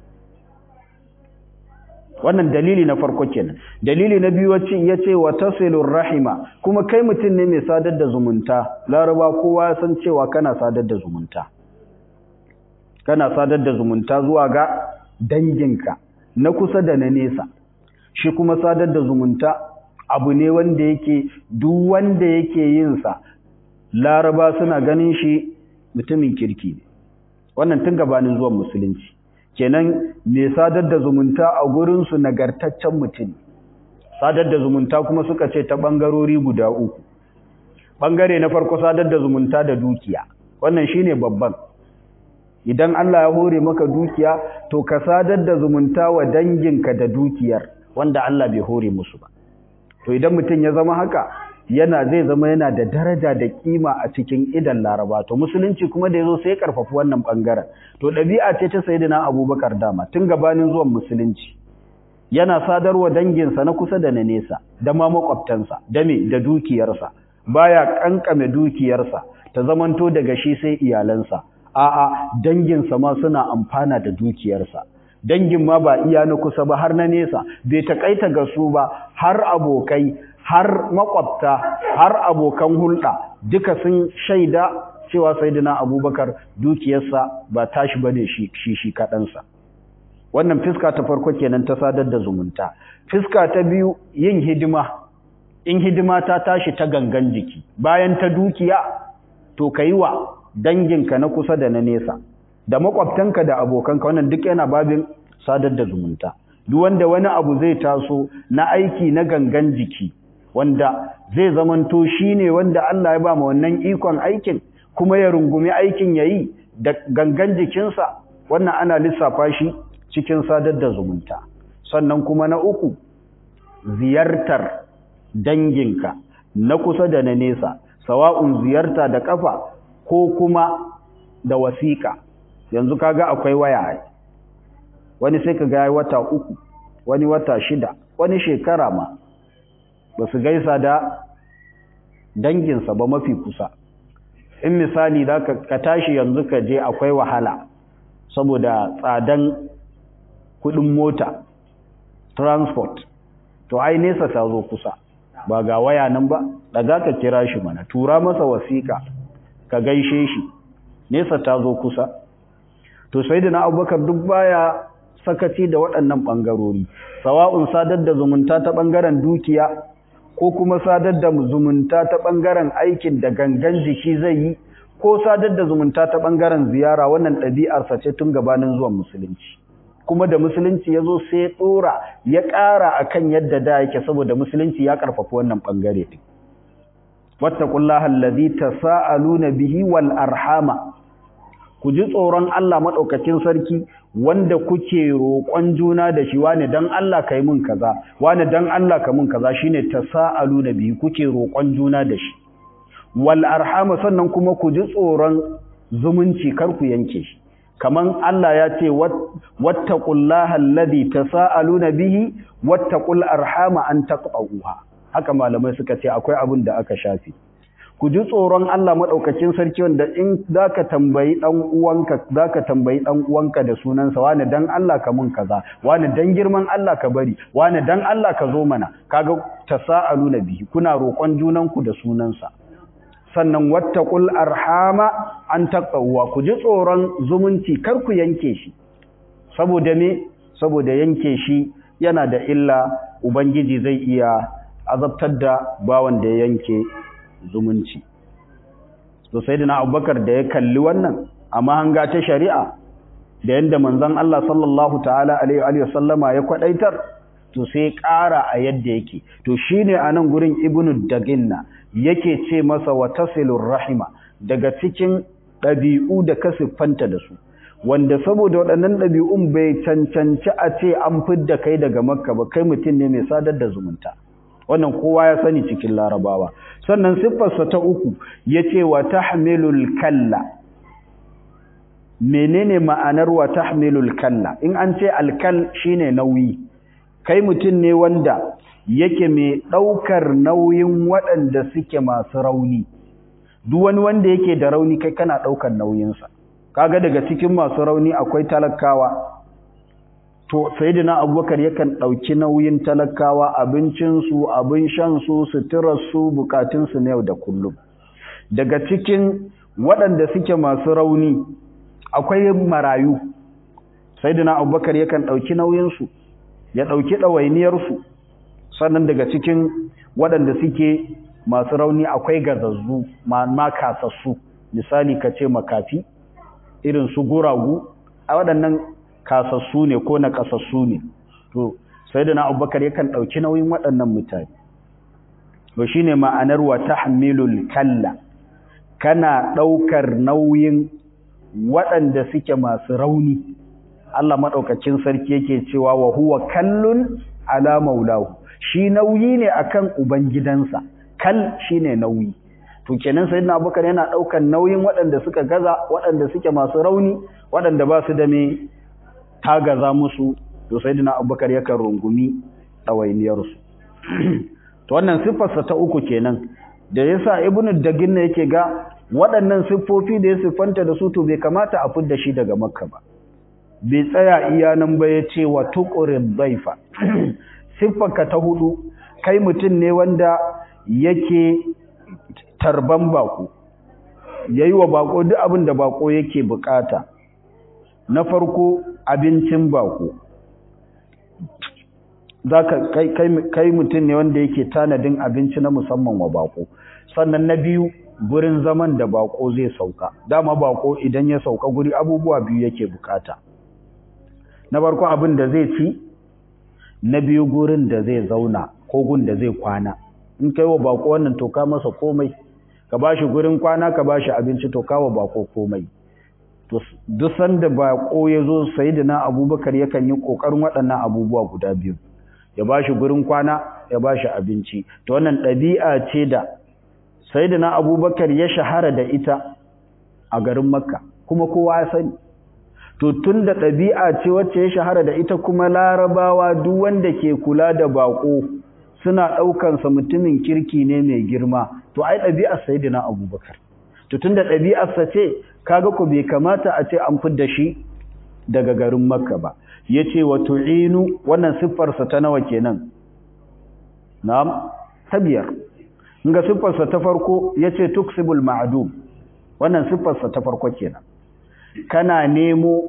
wannan dalili na farko kenan dalili na biyu wacce yace wa tasilur rahima kuma kai mutum ne mai sadar da zumunta laraba kowa san cewa kana sadar da zumunta kana sadar da zumunta zuwa ga danginka na kusa da na nesa shi kuma sadar da zumunta abu ne wanda yake duk wanda yake yin sa laraba suna ganin shi mutumin kirki ne wannan tun gabanin zuwan musulunci kenan mai sadar da zumunta a gurinsu nagartaccen mutum sadar da zumunta kuma suka ce ta ɓangarori guda uku ɓangare na farko sadar da zumunta da dukiya wannan shine babban idan Allah ya hore maka dukiya to ka sadar da zumunta wa danginka da dukiyar wanda Allah bai hore musu ba to idan mutum ya zama haka yana zai zama yana da daraja da kima a cikin idan laraba to musulunci kuma da yazo sai karfafi wannan bangaren to dabi'a ce ta sayyidina abubakar dama tun gabanin zuwan musulunci yana sadarwa danginsa na kusa da na nesa da ma makwabtansa da me da dukiyarsa baya kankame dukiyarsa ta zamanto daga shi sai iyalansa a'a danginsa ma suna amfana da dukiyarsa dangin ma ba iya na kusa ba har na nesa bai takaita ga su ba har abokai har makwabta har abokan hulɗa duka sun shaida cewa sayyidina abubakar dukiyarsa ba tashi bane shi shi shi kaɗansa wannan fiska ta farko kenan ta sadar da zumunta fiska ta biyu yin hidima in hidima ta tashi ta gangan jiki bayan ta dukiya to yi wa danginka na kusa da na nesa da makwabtanka da abokanka wannan duk yana babin sadar da zumunta duk wanda wani abu zai taso na aiki na gangan jiki wanda zai zamanto shine wanda Allah ya ba mu wannan ikon aikin kuma ya rungumi aikin yayi da gangan jikinsa wannan ana lissafa shi cikin sadar da zumunta sannan kuma na uku ziyartar danginka na kusa da na nesa sawa'un ziyarta da kafa ko kuma da wasiƙa yanzu kaga akwai waya wani sai ka ga wata uku wani wata shida wani shekara ma ba su gaisa da danginsa ba mafi kusa in misali da ka tashi yanzu ka je akwai wahala saboda tsadan kudin mota transport to ai nesa ta zo kusa ba ga waya nan ba daga ka kira shi mana tura masa wasiƙa ka gaishe shi nesa ta zo kusa to sai da na abubakar duk baya sakaci da waɗannan ɓangarori sawa'un sadar da zumunta ta ɓangaren dukiya ko kuma sadar da zumunta ta ɓangaren aikin da gangan jiki zai yi ko sadar da zumunta ta ɓangaren ziyara wannan ɗabi'arsa ce tun gabanin zuwan musulunci kuma da musulunci ya zo sai ya tsora ya ƙara a kan yadda da yake saboda musulunci ya ƙarfafi wannan ɓangare ɗin wattaqullaha allazi tasaaluna bihi wal arhama ku ji tsoron Allah maɗaukacin sarki wanda kuke roƙon juna da shi wani dan Allah kai mun kaza wani dan Allah ka mun kaza shine tasaaluna bihi kuke roƙon juna da shi wal arhama sannan kuma ku ji tsoron zumunci kar ku yanke shi kaman Allah ya ce wattaqullaha alladhi tasaaluna bihi wattaqul arhama an taqta'uha haka malamai suka ce akwai abin da aka shafi ku ji tsoron Allah madaukakin sarki wanda in zaka tambayi dan uwanka zaka tambayi dan uwanka da sunansa wani dan Allah ka mun kaza wani dan girman Allah ka bari wani dan Allah ka zo mana kaga tasaaluna bihi kuna roƙon junanku da sunansa sannan wattaqul arhama an taqwa ku ji tsoron zumunci kar ku yanke shi saboda me saboda yanke shi yana da illa ubangiji zai iya azabtar da bawan da ya yanke zumunci to sayyidina abubakar da ya kalli wannan amma hanga ta shari'a da yanda manzon Allah sallallahu ta'ala alaihi wa sallama ya kwadaitar to sai ƙara a yadda yake to shine anan gurin ibnu daginna yake ce masa wa tasilur rahima daga cikin ɗabi'u da ka siffanta da su wanda saboda waɗannan ɗabi'un bai cancanci a ce an fidda kai daga makka ba kai mutum ne mai sadar da zumunta wannan kowa ya sani cikin larabawa sannan siffarsa ta uku ya ce wa tahmilul kalla menene ma'anar wa tahmilul kalla in an ce alkal shine nauyi kai mutum ne wanda yake mai ɗaukar nauyin waɗanda suke masu rauni duk wani wanda yake da rauni kai kana ɗaukar nauyinsa kaga daga cikin masu rauni akwai talakawa to sayyidina abubakar yakan ɗauki nauyin talakawa abincinsu abin shansu suturarsu bukatunsu na yau da kullum daga cikin waɗanda suke masu rauni akwai marayu sayyidina abubakar yakan ɗauki nauyinsu ya ɗauki ɗawainiyarsu sannan daga cikin waɗanda suke masu rauni akwai gazazzu ma kasassu misali ka ce makafi irin su guragu a waɗannan kasassu ne ko na kasassu ne to sai da na abubakar yakan ɗauki nauyin waɗannan mutane to shi ne ma'anar wa tahmilul kalla kana ɗaukar nauyin waɗanda suke masu rauni Allah maɗaukacin sarki yake cewa wa huwa kallun ala maulahu shi nauyi ne akan ubangidansa kal shine nauyi to kenan sayyidina abubakar yana ɗaukar nauyin waɗanda suka gaza waɗanda suke masu rauni waɗanda ba su da me tagaza musu to sayyidina abubakar yakan rungumi ɗawainiyarsu to wannan siffarsa ta uku kenan da yasa ibnu dagin yake ga waɗannan siffofi da ya siffanta da su to bai kamata a fidda shi daga makka ba bai tsaya iya nan ba ya ce wa tuƙurin zaifa siffarka ta hudu kai mutum ne wanda yake tarban bako ya yi wa bako duk abin da bako yake bukata na farko abincin bako za ka kai mutum ne wanda yake tanadin abinci na musamman wa bako sannan na biyu gurin zaman da bako zai sauka dama bako idan ya sauka guri abubuwa biyu yake bukata na farko abin da zai ci na biyu gurin da zai zauna ko gun da zai kwana in kai wa bako wannan to ka masa komai ka bashi gurin kwana ka bashi abinci to ka wa bako komai to duk sanda bako ya zo sayyidina abubakar yakan yi kokarin waɗannan abubuwa guda biyu ya bashi gurin kwana ya bashi abinci to wannan ɗabi'a ce da sayyidina abubakar ya shahara da ita a garin makka kuma kowa ya sani to tun da ɗabi'a ce wacce ya shahara da ita kuma larabawa duk wanda ke kula da bako suna ɗaukansa mutumin kirki ne mai girma to ai ɗabi'ar sayyidina abubakar to tun da ɗabi'arsa ce kaga ku bai kamata a ce an fidda shi daga garin makka ba ya ce wa tu'inu wannan siffarsa ta nawa kenan na'am ta biyar ga siffarsa ta farko ya ce tuksibul ma'adum wannan siffarsa ta farko kenan kana nemo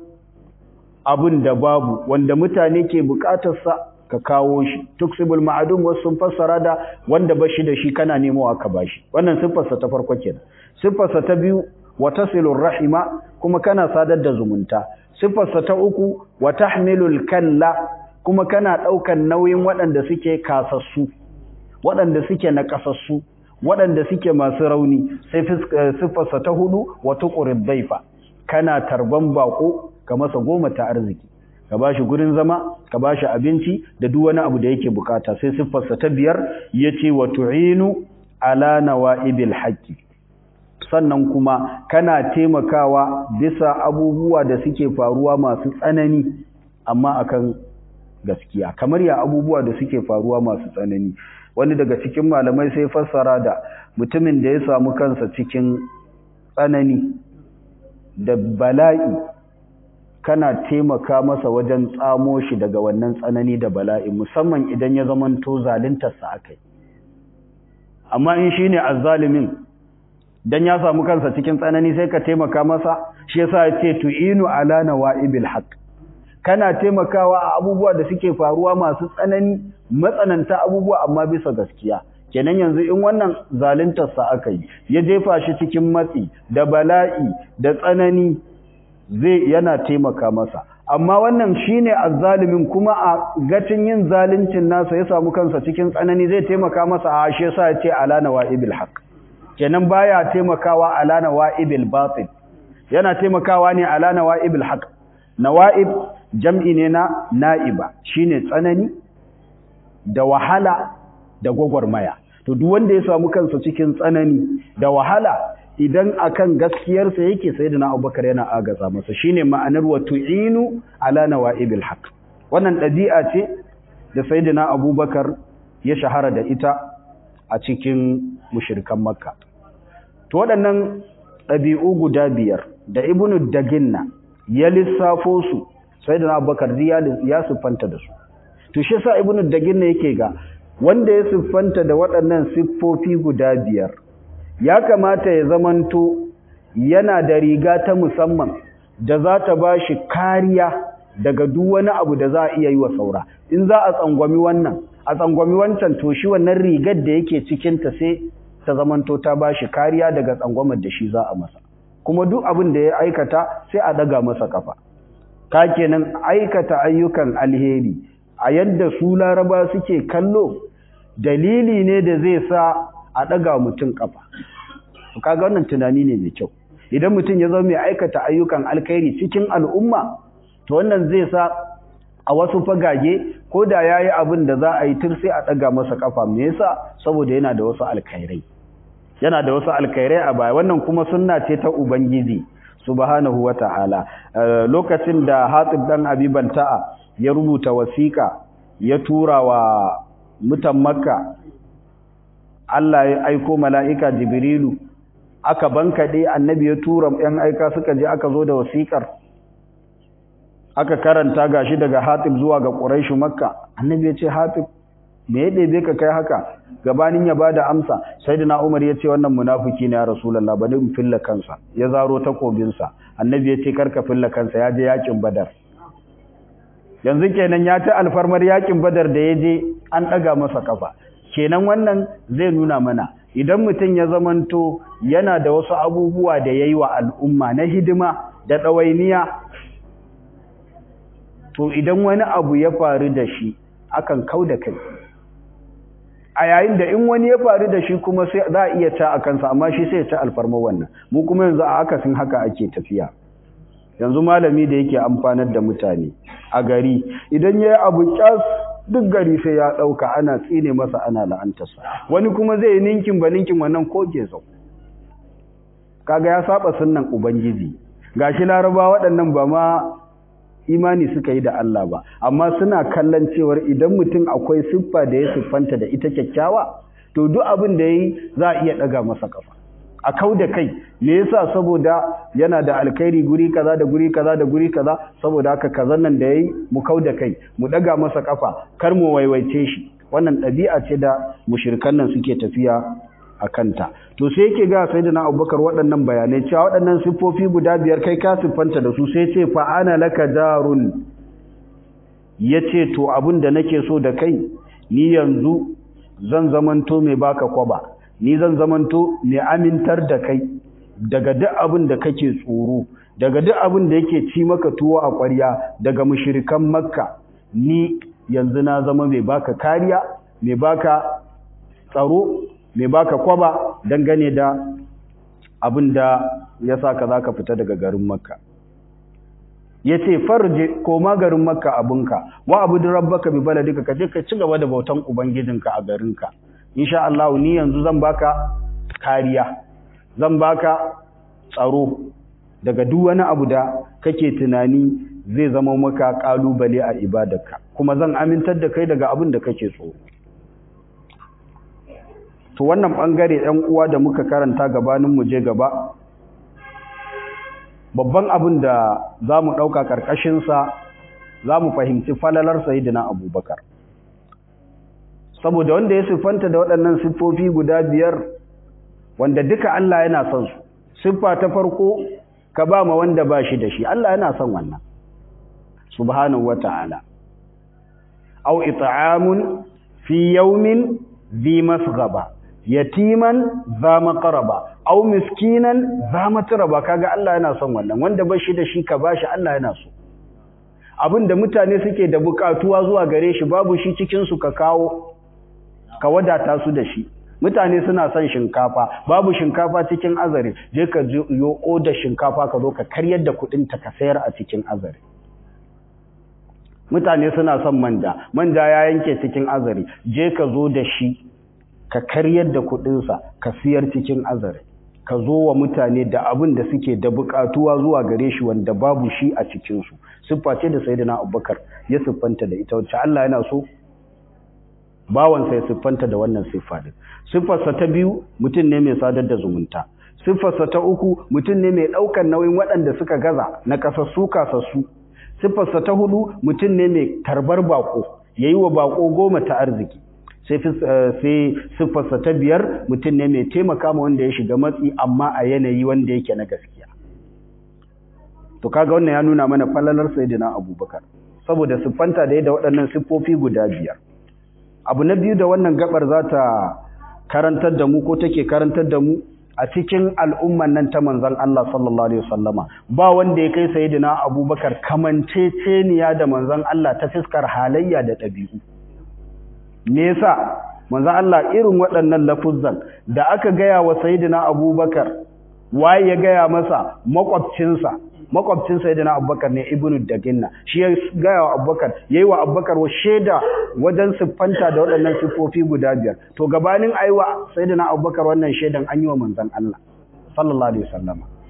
abin da babu wanda mutane ke bukatarsa ka kawo shi tuksibul ma'adum wasu sun fassara da wanda bashi da shi kana nemo aka bashi wannan siffarsa ta farko kenan siffarsa ta biyu wa tasilur rahima kuma kana sadar da zumunta siffarsa ta uku wa tahmilul kalla kuma kana daukan nauyin waɗanda suke kasassu waɗanda suke nakasassu waɗanda suke masu rauni sai siffarsa ta hudu wa tuqrid daifa kana tarban bako ka masa goma ta arziki ka bashi gurin zama ka bashi abinci da duk wani abu da yake bukata sai siffarsa ta biyar yace wa tu'inu ala nawaibil haqqi sannan kuma kana taimakawa bisa abubuwa da suke faruwa masu tsanani amma akan gaskiya kamar ya abubuwa da suke faruwa masu tsanani wani daga cikin malamai sai fassara da mutumin da ya samu kansa cikin tsanani da bala'i kana taimaka masa wajen tsamo shi daga wannan tsanani da bala'i musamman idan ya zamanto zaluntarsa akai amma in shine azzalimin dan ya samu kansa cikin tsanani sai ka taimaka masa shi yasa ya ce tu'inu ala nawaibil haqq kana taimakawa a abubuwa da suke faruwa masu tsanani matsananta abubuwa amma bisa gaskiya kenan yanzu in wannan zaluntar sa aka yi ya jefa shi cikin matsi da bala'i da tsanani zai yana taimaka masa amma wannan shine azzalimin kuma a gacin yin zaluncin nasa ya samu kansa cikin tsanani zai taimaka masa a shi yasa ya ce ala nawaibil haqq kenan baya taimakawa ala nawaibil batil yana taimakawa ne ala nawaibil haqq nawaib jam'i ne na na'iba shine tsanani da wahala da gwagwarmaya to duk wanda ya samu kansa cikin tsanani da wahala idan akan gaskiyarsa yake sayyidina Abubakar yana agaza masa shine ma'anar wa tu'inu ala nawaibil haqq wannan ɗabi'a ce da sayyidina Abubakar ya shahara da ita a cikin mushrikan Makka to waɗannan ɗabi'u guda biyar da Ibnu Daginna ya lissafo su sayyidina Abubakar ya siffanta da su to shi yasa Ibnu Daginna yake ga wanda ya siffanta da waɗannan siffofi guda biyar ya kamata ya zamanto yana da riga ta musamman da za ta ba shi kariya daga duk wani abu da za a iya yi wa saura in za a tsangwami wannan a tsangwami wancan to shi wannan rigar da yake cikinta sai ta zamanto ta ba shi kariya daga tsangwamar da shi za a masa kuma duk abin da ya aikata sai a daga masa kafa ka kenan aikata ayyukan alheri a yadda su laraba suke kallo dalili ne da zai sa a ɗaga mutum ƙafa kaga wannan tunani ne mai kyau idan mutum ya zama mai aikata ayyukan alkhairi cikin al'umma to wannan zai sa a wasu fagage ko da ya yi abin da za a yi tur sai a ɗaga masa ƙafa me yasa saboda yana da wasu alkhairai yana da wasu alkhairai a baya wannan kuma sunna ce ta ubangiji subhanahu wata'ala lokacin da Hatib dan Abi Balta'a ya rubuta wasiƙa ya tura wa mutan Makka Allah ya aiko mala'ika Jibrilu aka bankaɗe annabi ya tura ‘yan aika suka je aka zo da wasiƙar aka karanta gashi daga hatib zuwa ga ƙuraishu makka annabi ya ce hatib me ya ɗebe ka kai haka gabanin ya bada amsa sai da umar ya ce wannan munafuki ne ya rasulallah bari in filla kansa ya zaro takobinsa annabi ya ce karka filla kansa ya je yakin badar yanzu kenan ya ci alfarmar yakin badar da ya je an ɗaga masa kafa kenan wannan zai nuna mana idan mutum ya zamanto yana da wasu abubuwa da ya yi wa al'umma na hidima da ɗawainiya to idan wani abu ya faru da shi akan kau da kai a yayin da in wani ya faru da shi kuma sai za a iya ta a kansa amma shi sai ya ci alfarma wannan mu kuma yanzu a akasin haka ake tafiya yanzu malami da yake amfanar da mutane a gari idan ya yi abu kyas duk gari sai ya ɗauka ana tsine masa ana la'antarsa wani kuma zai yi ninkin ba ninkin wannan ko zau kaga ya saba sunnan ubangiji gashi laraba waɗannan ba ma imani suka yi da Allah ba amma suna kallon cewar idan mutum akwai siffa da ya siffanta da ita kyakkyawa to duk abin da yayi za a iya ɗaga masa kafa a kau da kai me yasa saboda yana da alkhairi guri kaza da guri kaza da guri kaza saboda haka kazan nan da yayi mu kau da kai mu daga masa kafa kar mu waiwaice shi wannan ɗabi'a ce da mushrikan nan suke tafiya a kanta to sai yake ga sayyidina Abubakar waɗannan bayanai cewa waɗannan siffofi guda biyar kai ka siffanta da su sai ce fa ana laka darun yace to abin da nake so da kai ni yanzu zan zamanto mai baka kwaba ni zan zamanto mai amintar da kai daga duk abin da kake tsoro daga duk abin da yake ci maka tuwo a ƙwarya daga mushrikan makka ni yanzu na zama mai baka kariya mai baka tsaro mai baka kwaba dangane da abin da ya sa ka za ka fita daga garin makka ya ce farje koma garin makka abinka wa abu da rabbaka bi baladika ka je ka ci gaba da bautan ubangijinka a garinka insha Allah ni yanzu zan baka kariya zan baka tsaro daga duk wani abu da kake tunani zai zama maka kalubale a ibadarka kuma zan amintar da kai daga abin da kake tsoro to wannan bangare ɗan uwa da muka karanta gabanin mu je gaba babban abin da za mu ɗauka ƙarƙashinsa za mu fahimci falalar sayidina abubakar saboda wanda ya siffanta da waɗannan siffofi guda biyar wanda duka Allah yana son su siffa ta farko ka ba ma wanda ba shi da shi Allah yana son wannan subhanahu wata'ala aw it'amun fi yawmin dhi masghaba yatiman za maqraba aw miskinan za matraba kaga Allah yana son wannan wanda ba shi da shi ka bashi Allah yana so abinda mutane suke da bukatuwa zuwa gare shi babu shi cikin su ka kawo ka wadata su da shi mutane suna son shinkafa babu shinkafa cikin azare je ka yo oda shinkafa ka zo ka karyar da kudin ta ka sayar a cikin azare mutane suna son manja manja ya yanke cikin azare je ka zo da shi ka karyar da kudin sa ka siyar cikin azare ka zo wa mutane da abin da suke da bukatuwa zuwa gare shi wanda babu shi a cikin su siffa ce da sayyidina Abubakar ya siffanta da ita wacce Allah yana so bawansa ya siffanta da wannan siffa din siffarsa ta biyu mutum ne mai sadar da zumunta siffarsa ta uku mutum ne mai ɗaukar nauyin waɗanda suka gaza na kasassu kasassu siffarsa ta hudu mutum ne mai tarbar bako yayi wa bako goma ta arziki sai sai siffarsa ta biyar mutum ne mai taimaka ma wanda ya shiga matsi amma a yanayi wanda yake na gaskiya to kaga wannan ya nuna mana falalar sayyidina abubakar saboda siffanta da yadda waɗannan siffofi guda biyar abu na biyu da wannan gabar za ta karantar da mu ko take karantar da mu a cikin al'umman nan ta manzon Allah sallallahu alaihi wasallama ba wanda ya kai sayyidina Abubakar kamanceceniya da manzon Allah ta fiskar halayya da ɗabi'u me yasa manzon Allah irin waɗannan lafuzzan da aka gaya wa sayyidina Abubakar waye ya gaya masa makwabcinsa makwabcin sayyidina abubakar ne ibnu daginna shi ya gaya wa abubakar yayi wa abubakar wa sheda wajen siffanta da waɗannan siffofi guda biyar to gabanin aiwa sayyidina abubakar wannan shedan an yi wa manzon Allah sallallahu alaihi wasallam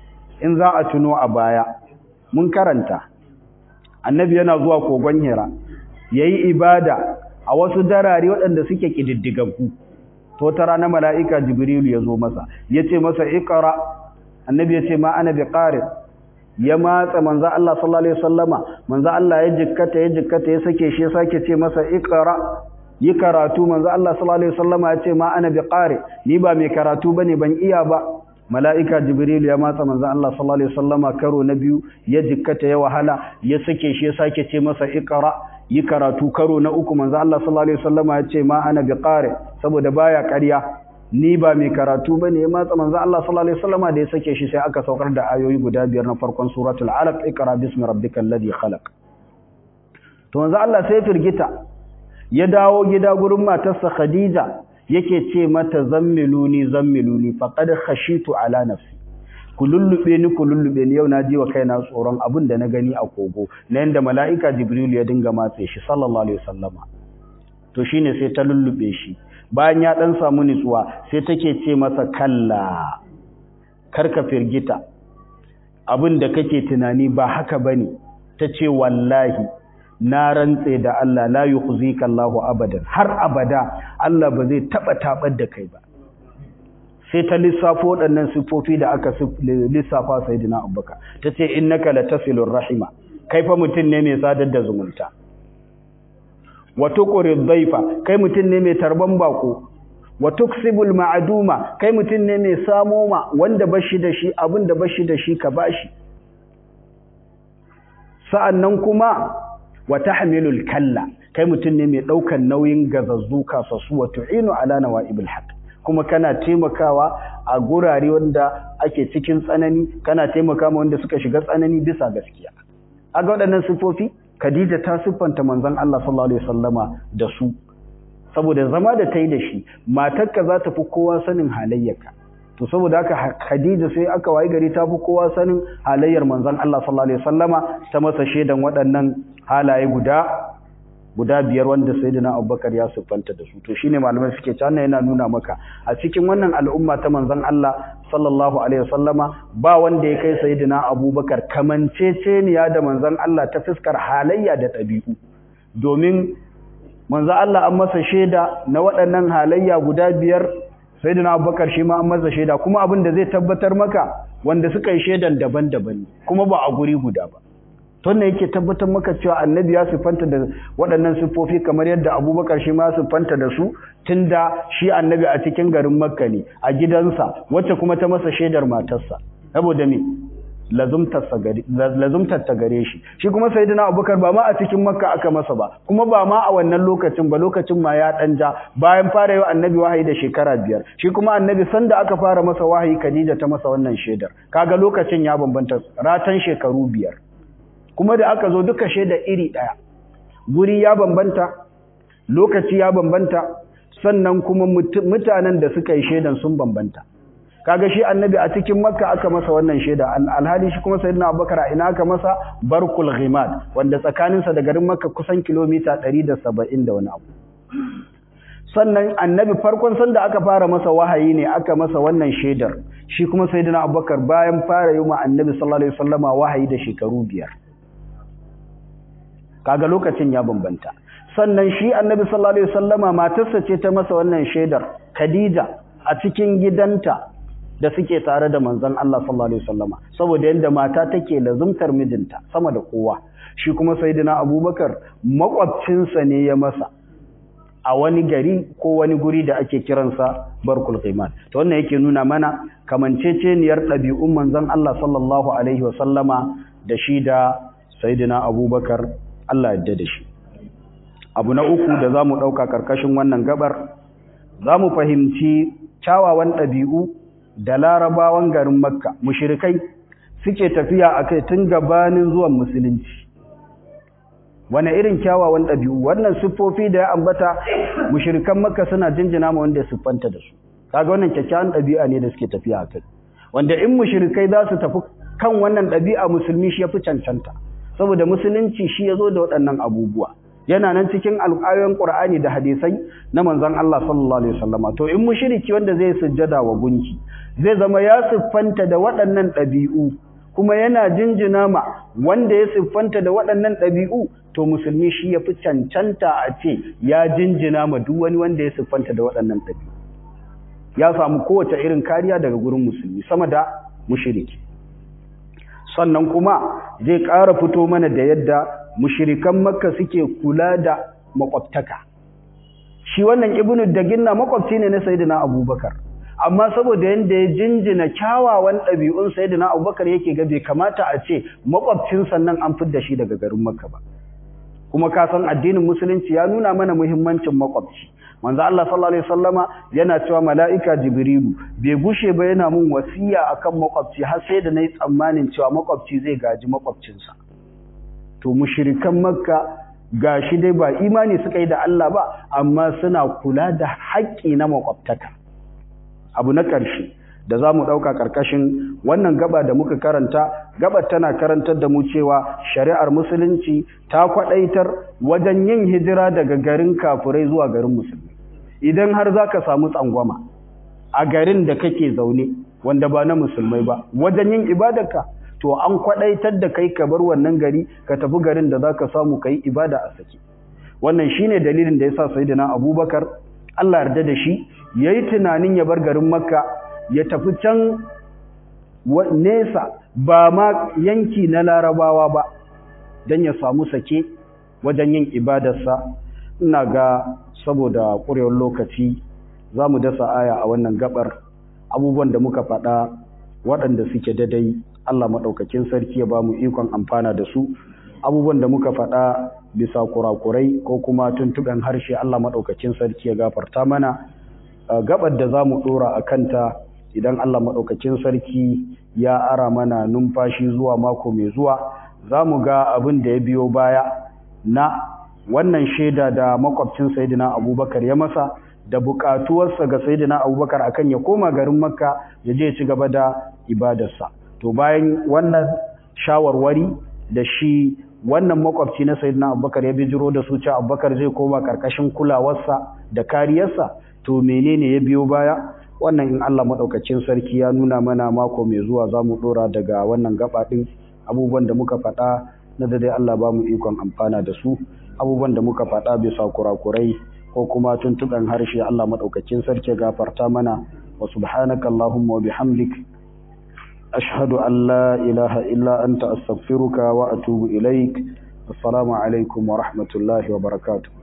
in za a tuno a baya mun karanta annabi yana zuwa kogon hira yayi ibada a wasu darare waɗanda suke kididdigaggu to ta rana mala'ika jibrilu ya zo masa yace masa iqra annabi yace ma ana biqari ya matsa manzo Allah sallallahu alaihi wasallama manzo Allah ya jikkata ya jikkata ya sake shi ya sake ce masa iqra yi karatu manzo Allah sallallahu alaihi wasallama ya ce ma ana biqari ni ba mai karatu bane ban iya ba mala'ika jibril ya matsa manzo Allah sallallahu alaihi wasallama karo na biyu ya jikkata ya wahala ya sake shi ya sake ce masa iqra yi karatu karo na uku manzo Allah sallallahu alaihi wasallama ya ce ma ana biqari saboda baya ƙarya ni ba mai karatu bane ya matsa manzo Allah sallallahu alaihi wasallama da ya sake shi sai aka saukar da ayoyi guda biyar na farkon suratul alaq iqra bismi rabbikal ladhi khalaq to manzo Allah sai firgita ya dawo gida gurin matarsa Khadija yake ce mata zammiluni zammiluni faqad khashitu ala nafsi ku lullube ni ku lullube ni yau na ji wa kaina tsoron abin da na gani a kogo na yanda mala'ika Jibril ya dinga matse shi sallallahu alaihi wasallama to shine sai ta lullube shi bayan ya dan samu nutsuwa sai take ce masa kalla karka firgita abin da kake tunani ba haka bane tace wallahi na rantse da Allah la yukhzika Allahu abadan har abada Allah ba zai taba tabar da kai ba sai ta lissafo waɗannan sifofi da aka lissafa sayyidina Abubakar tace innaka latasilur rahima kai fa mutun ne mai sadar da zumunta wa tuqrid dhaifa kai mutun ne mai tarban bako wa tuksibul ma'duma kai mutun ne mai samo ma wanda bashi da shi abin da bashi da shi ka bashi sa'annan kuma wa tahmilul kalla kai mutum ne mai daukan nauyin gazazzu kasasu wa tu'inu ala nawaibil haqq kuma kana taimakawa a gurare wanda ake cikin tsanani kana taimakawa wanda suka shiga tsanani bisa gaskiya aga waɗannan sifofi Khadija ta siffanta manzon Allah sallallahu alaihi wasallama da su saboda zama da tai da shi matarka za ta fi kowa sanin halayyarka to saboda haka Khadija sai aka wayi gari ta fi kowa sanin halayyar manzon Allah sallallahu alaihi wasallama ta masa shedan waɗannan halaye guda guda biyar wanda sayyidina Abubakar ya siffanta da su to shine malamai suke cewa yana nuna maka a cikin wannan al'umma ta manzon Allah sallallahu alaihi wasallama ba wanda ya kai sayyidina Abubakar kamanceceniya da manzon Allah ta fuskar halayya da ɗabi'u domin manzon Allah an masa sheda na waɗannan halayya guda biyar sayyidina Abubakar shi ma an masa sheda kuma abin da zai tabbatar maka wanda suka yi shedan daban-daban kuma ba a guri guda ba tonne yake tabbatar maka cewa annabi ya siffanta da waɗannan siffofi kamar yadda abubakar shi ma siffanta da su tunda shi annabi a cikin garin makka ne a gidansa wacce kuma ta masa shaidar matarsa saboda me lazumtar ta gare shi shi kuma sayyidina abubakar ba ma a cikin makka aka masa ba kuma ba ma a wannan lokacin ba lokacin ma ya ɗan ja bayan fara yi annabi wahayi da shekara biyar shi kuma annabi sanda aka fara masa wahayi khadija ta masa wannan shaidar kaga lokacin ya bambanta ratan shekaru biyar kuma da aka zo duka shaida iri ɗaya guri ya bambanta lokaci ya bambanta sannan kuma mutanen da suka yi shaidan sun bambanta kaga shi annabi a cikin makka aka masa wannan shaida alhali shi kuma sayyidina abubakar a ina aka masa barkul ghimad wanda tsakaninsa da garin makka kusan kilomita 170 da wani abu sannan annabi farkon sanda aka fara masa wahayi ne aka masa wannan shaidar shi kuma sayyidina abubakar bayan fara yi ma annabi sallallahu alaihi wasallama wahayi da shekaru biyar kaga lokacin ya bambanta sannan shi annabi sallallahu alaihi wasallama matarsa ce ta masa wannan shaidar Khadija a cikin gidanta da suke tare da manzon Allah sallallahu alaihi wasallama saboda yanda mata take lazumtar mijinta sama da kowa shi kuma sayyidina Abubakar makwabcinsa ne ya masa a wani gari ko wani guri da ake kiransa barkul qiman to wannan yake nuna mana kamanceceniyar ɗabi'un manzon Allah sallallahu alaihi wasallama da shi da sayyidina Abubakar Allah yadda da shi abu na uku da za mu ɗauka ƙarƙashin wannan gabar za mu fahimci kyawawan ɗabi'u da larabawan garin makka mushirikai suke tafiya a kai tun gabanin zuwan musulunci wane irin kyawawan ɗabi'u wannan siffofi da ya ambata mushirikan makka suna jinjina ma wanda siffanta da su kaga wannan kyakkyawan ɗabi'a ne da suke tafiya a kai wanda in mushirikai za su tafi kan wannan ɗabi'a musulmi shi ya fi cancanta saboda musulunci shi ya zo da waɗannan abubuwa yana nan cikin alƙayoyin Qur'ani da hadisai na manzon Allah sallallahu alaihi wasallama to in mushriki wanda zai sujjada wa gunki zai zama ya siffanta da waɗannan ɗabi'u kuma yana jinjina ma wanda ya siffanta da waɗannan ɗabi'u to musulmi shi ya fi cancanta a ce ya jinjina ma duk wani wanda ya siffanta da waɗannan ɗabi'u ya samu kowace irin kariya daga gurin musulmi sama da mushiriki sannan kuma zai ƙara fito mana da yadda mushirikan makka suke kula da makwabtaka shi wannan ibnu daginna makwabci ne na sayyidina abubakar amma saboda yanda ya jinjina kyawawan ɗabi'un sayyidina abubakar yake ga bai kamata a ce makwabcin sannan an fidda shi daga garin makka ba kuma ka san addinin musulunci ya nuna mana muhimmancin makwabci manzo Allah sallallahu alaihi wasallama yana cewa mala'ika jibrilu bai gushe ba yana mun wasiya akan makwabci har sai da nayi tsammanin cewa makwabci zai gaji makwabcinsa to mushrikan makka gashi dai ba imani suka yi da Allah ba amma suna kula da haƙƙi na makwabtaka abu na ƙarshe da za mu ɗauka ƙarƙashin wannan gaba da muka karanta gabar tana karantar da mu cewa shari'ar musulunci ta kwaɗaitar wajen yin hijira daga garin kafurai zuwa garin musulmi idan har za ka samu tsangwama a garin da kake zaune wanda ba na musulmai ba wajen yin ibadarka to an kwaɗaitar da kai ka bar wannan gari ka tafi garin da za ka samu ka yi ibada a sake wannan shine dalilin da ya sa sayyidina abubakar allah yarda da shi ya yi tunanin ya bar garin makka ya tafi can nesa ba ma yanki na larabawa ba don ya samu sake wajen yin ibadarsa ina ga saboda ƙurewar lokaci za mu dasa aya a wannan gabar abubuwan da muka faɗa waɗanda suke dadai Allah maɗaukakin sarki ya ba mu ikon amfana da su abubuwan da muka faɗa bisa kurakurai ko kuma tuntuɓen harshe Allah maɗaukakin sarki ya gafarta mana gabar da za mu ɗora a kanta idan Allah maɗaukakin sarki ya ara mana numfashi zuwa mako mai zuwa za mu ga abin da ya biyo baya na wannan shaida da makwabcin sayidina abubakar ya masa da buƙatuwarsa ga sayidina abubakar akan ya koma garin makka ya je ci gaba da ibadarsa to bayan wannan shawarwari da shi wannan makwabci na sayidina abubakar ya bijiro da su cewa abubakar zai koma ƙarƙashin kulawarsa da kariyarsa to menene ya biyo baya wannan in Allah maɗaukacin sarki ya nuna mana mako mai zuwa za mu ɗora daga wannan gaba ɗin abubuwan da muka faɗa na da dai Allah ba mu ikon amfana da su abubuwan da muka faɗa bisa kurakurai ko kuma tuntuɓen harshe Allah maɗaukacin sarki gafarta mana wa subhanaka Allahumma wa bihamdik ashhadu an la ilaha illa anta astaghfiruka wa atubu ilaik assalamu alaikum wa rahmatullahi wa barakatuh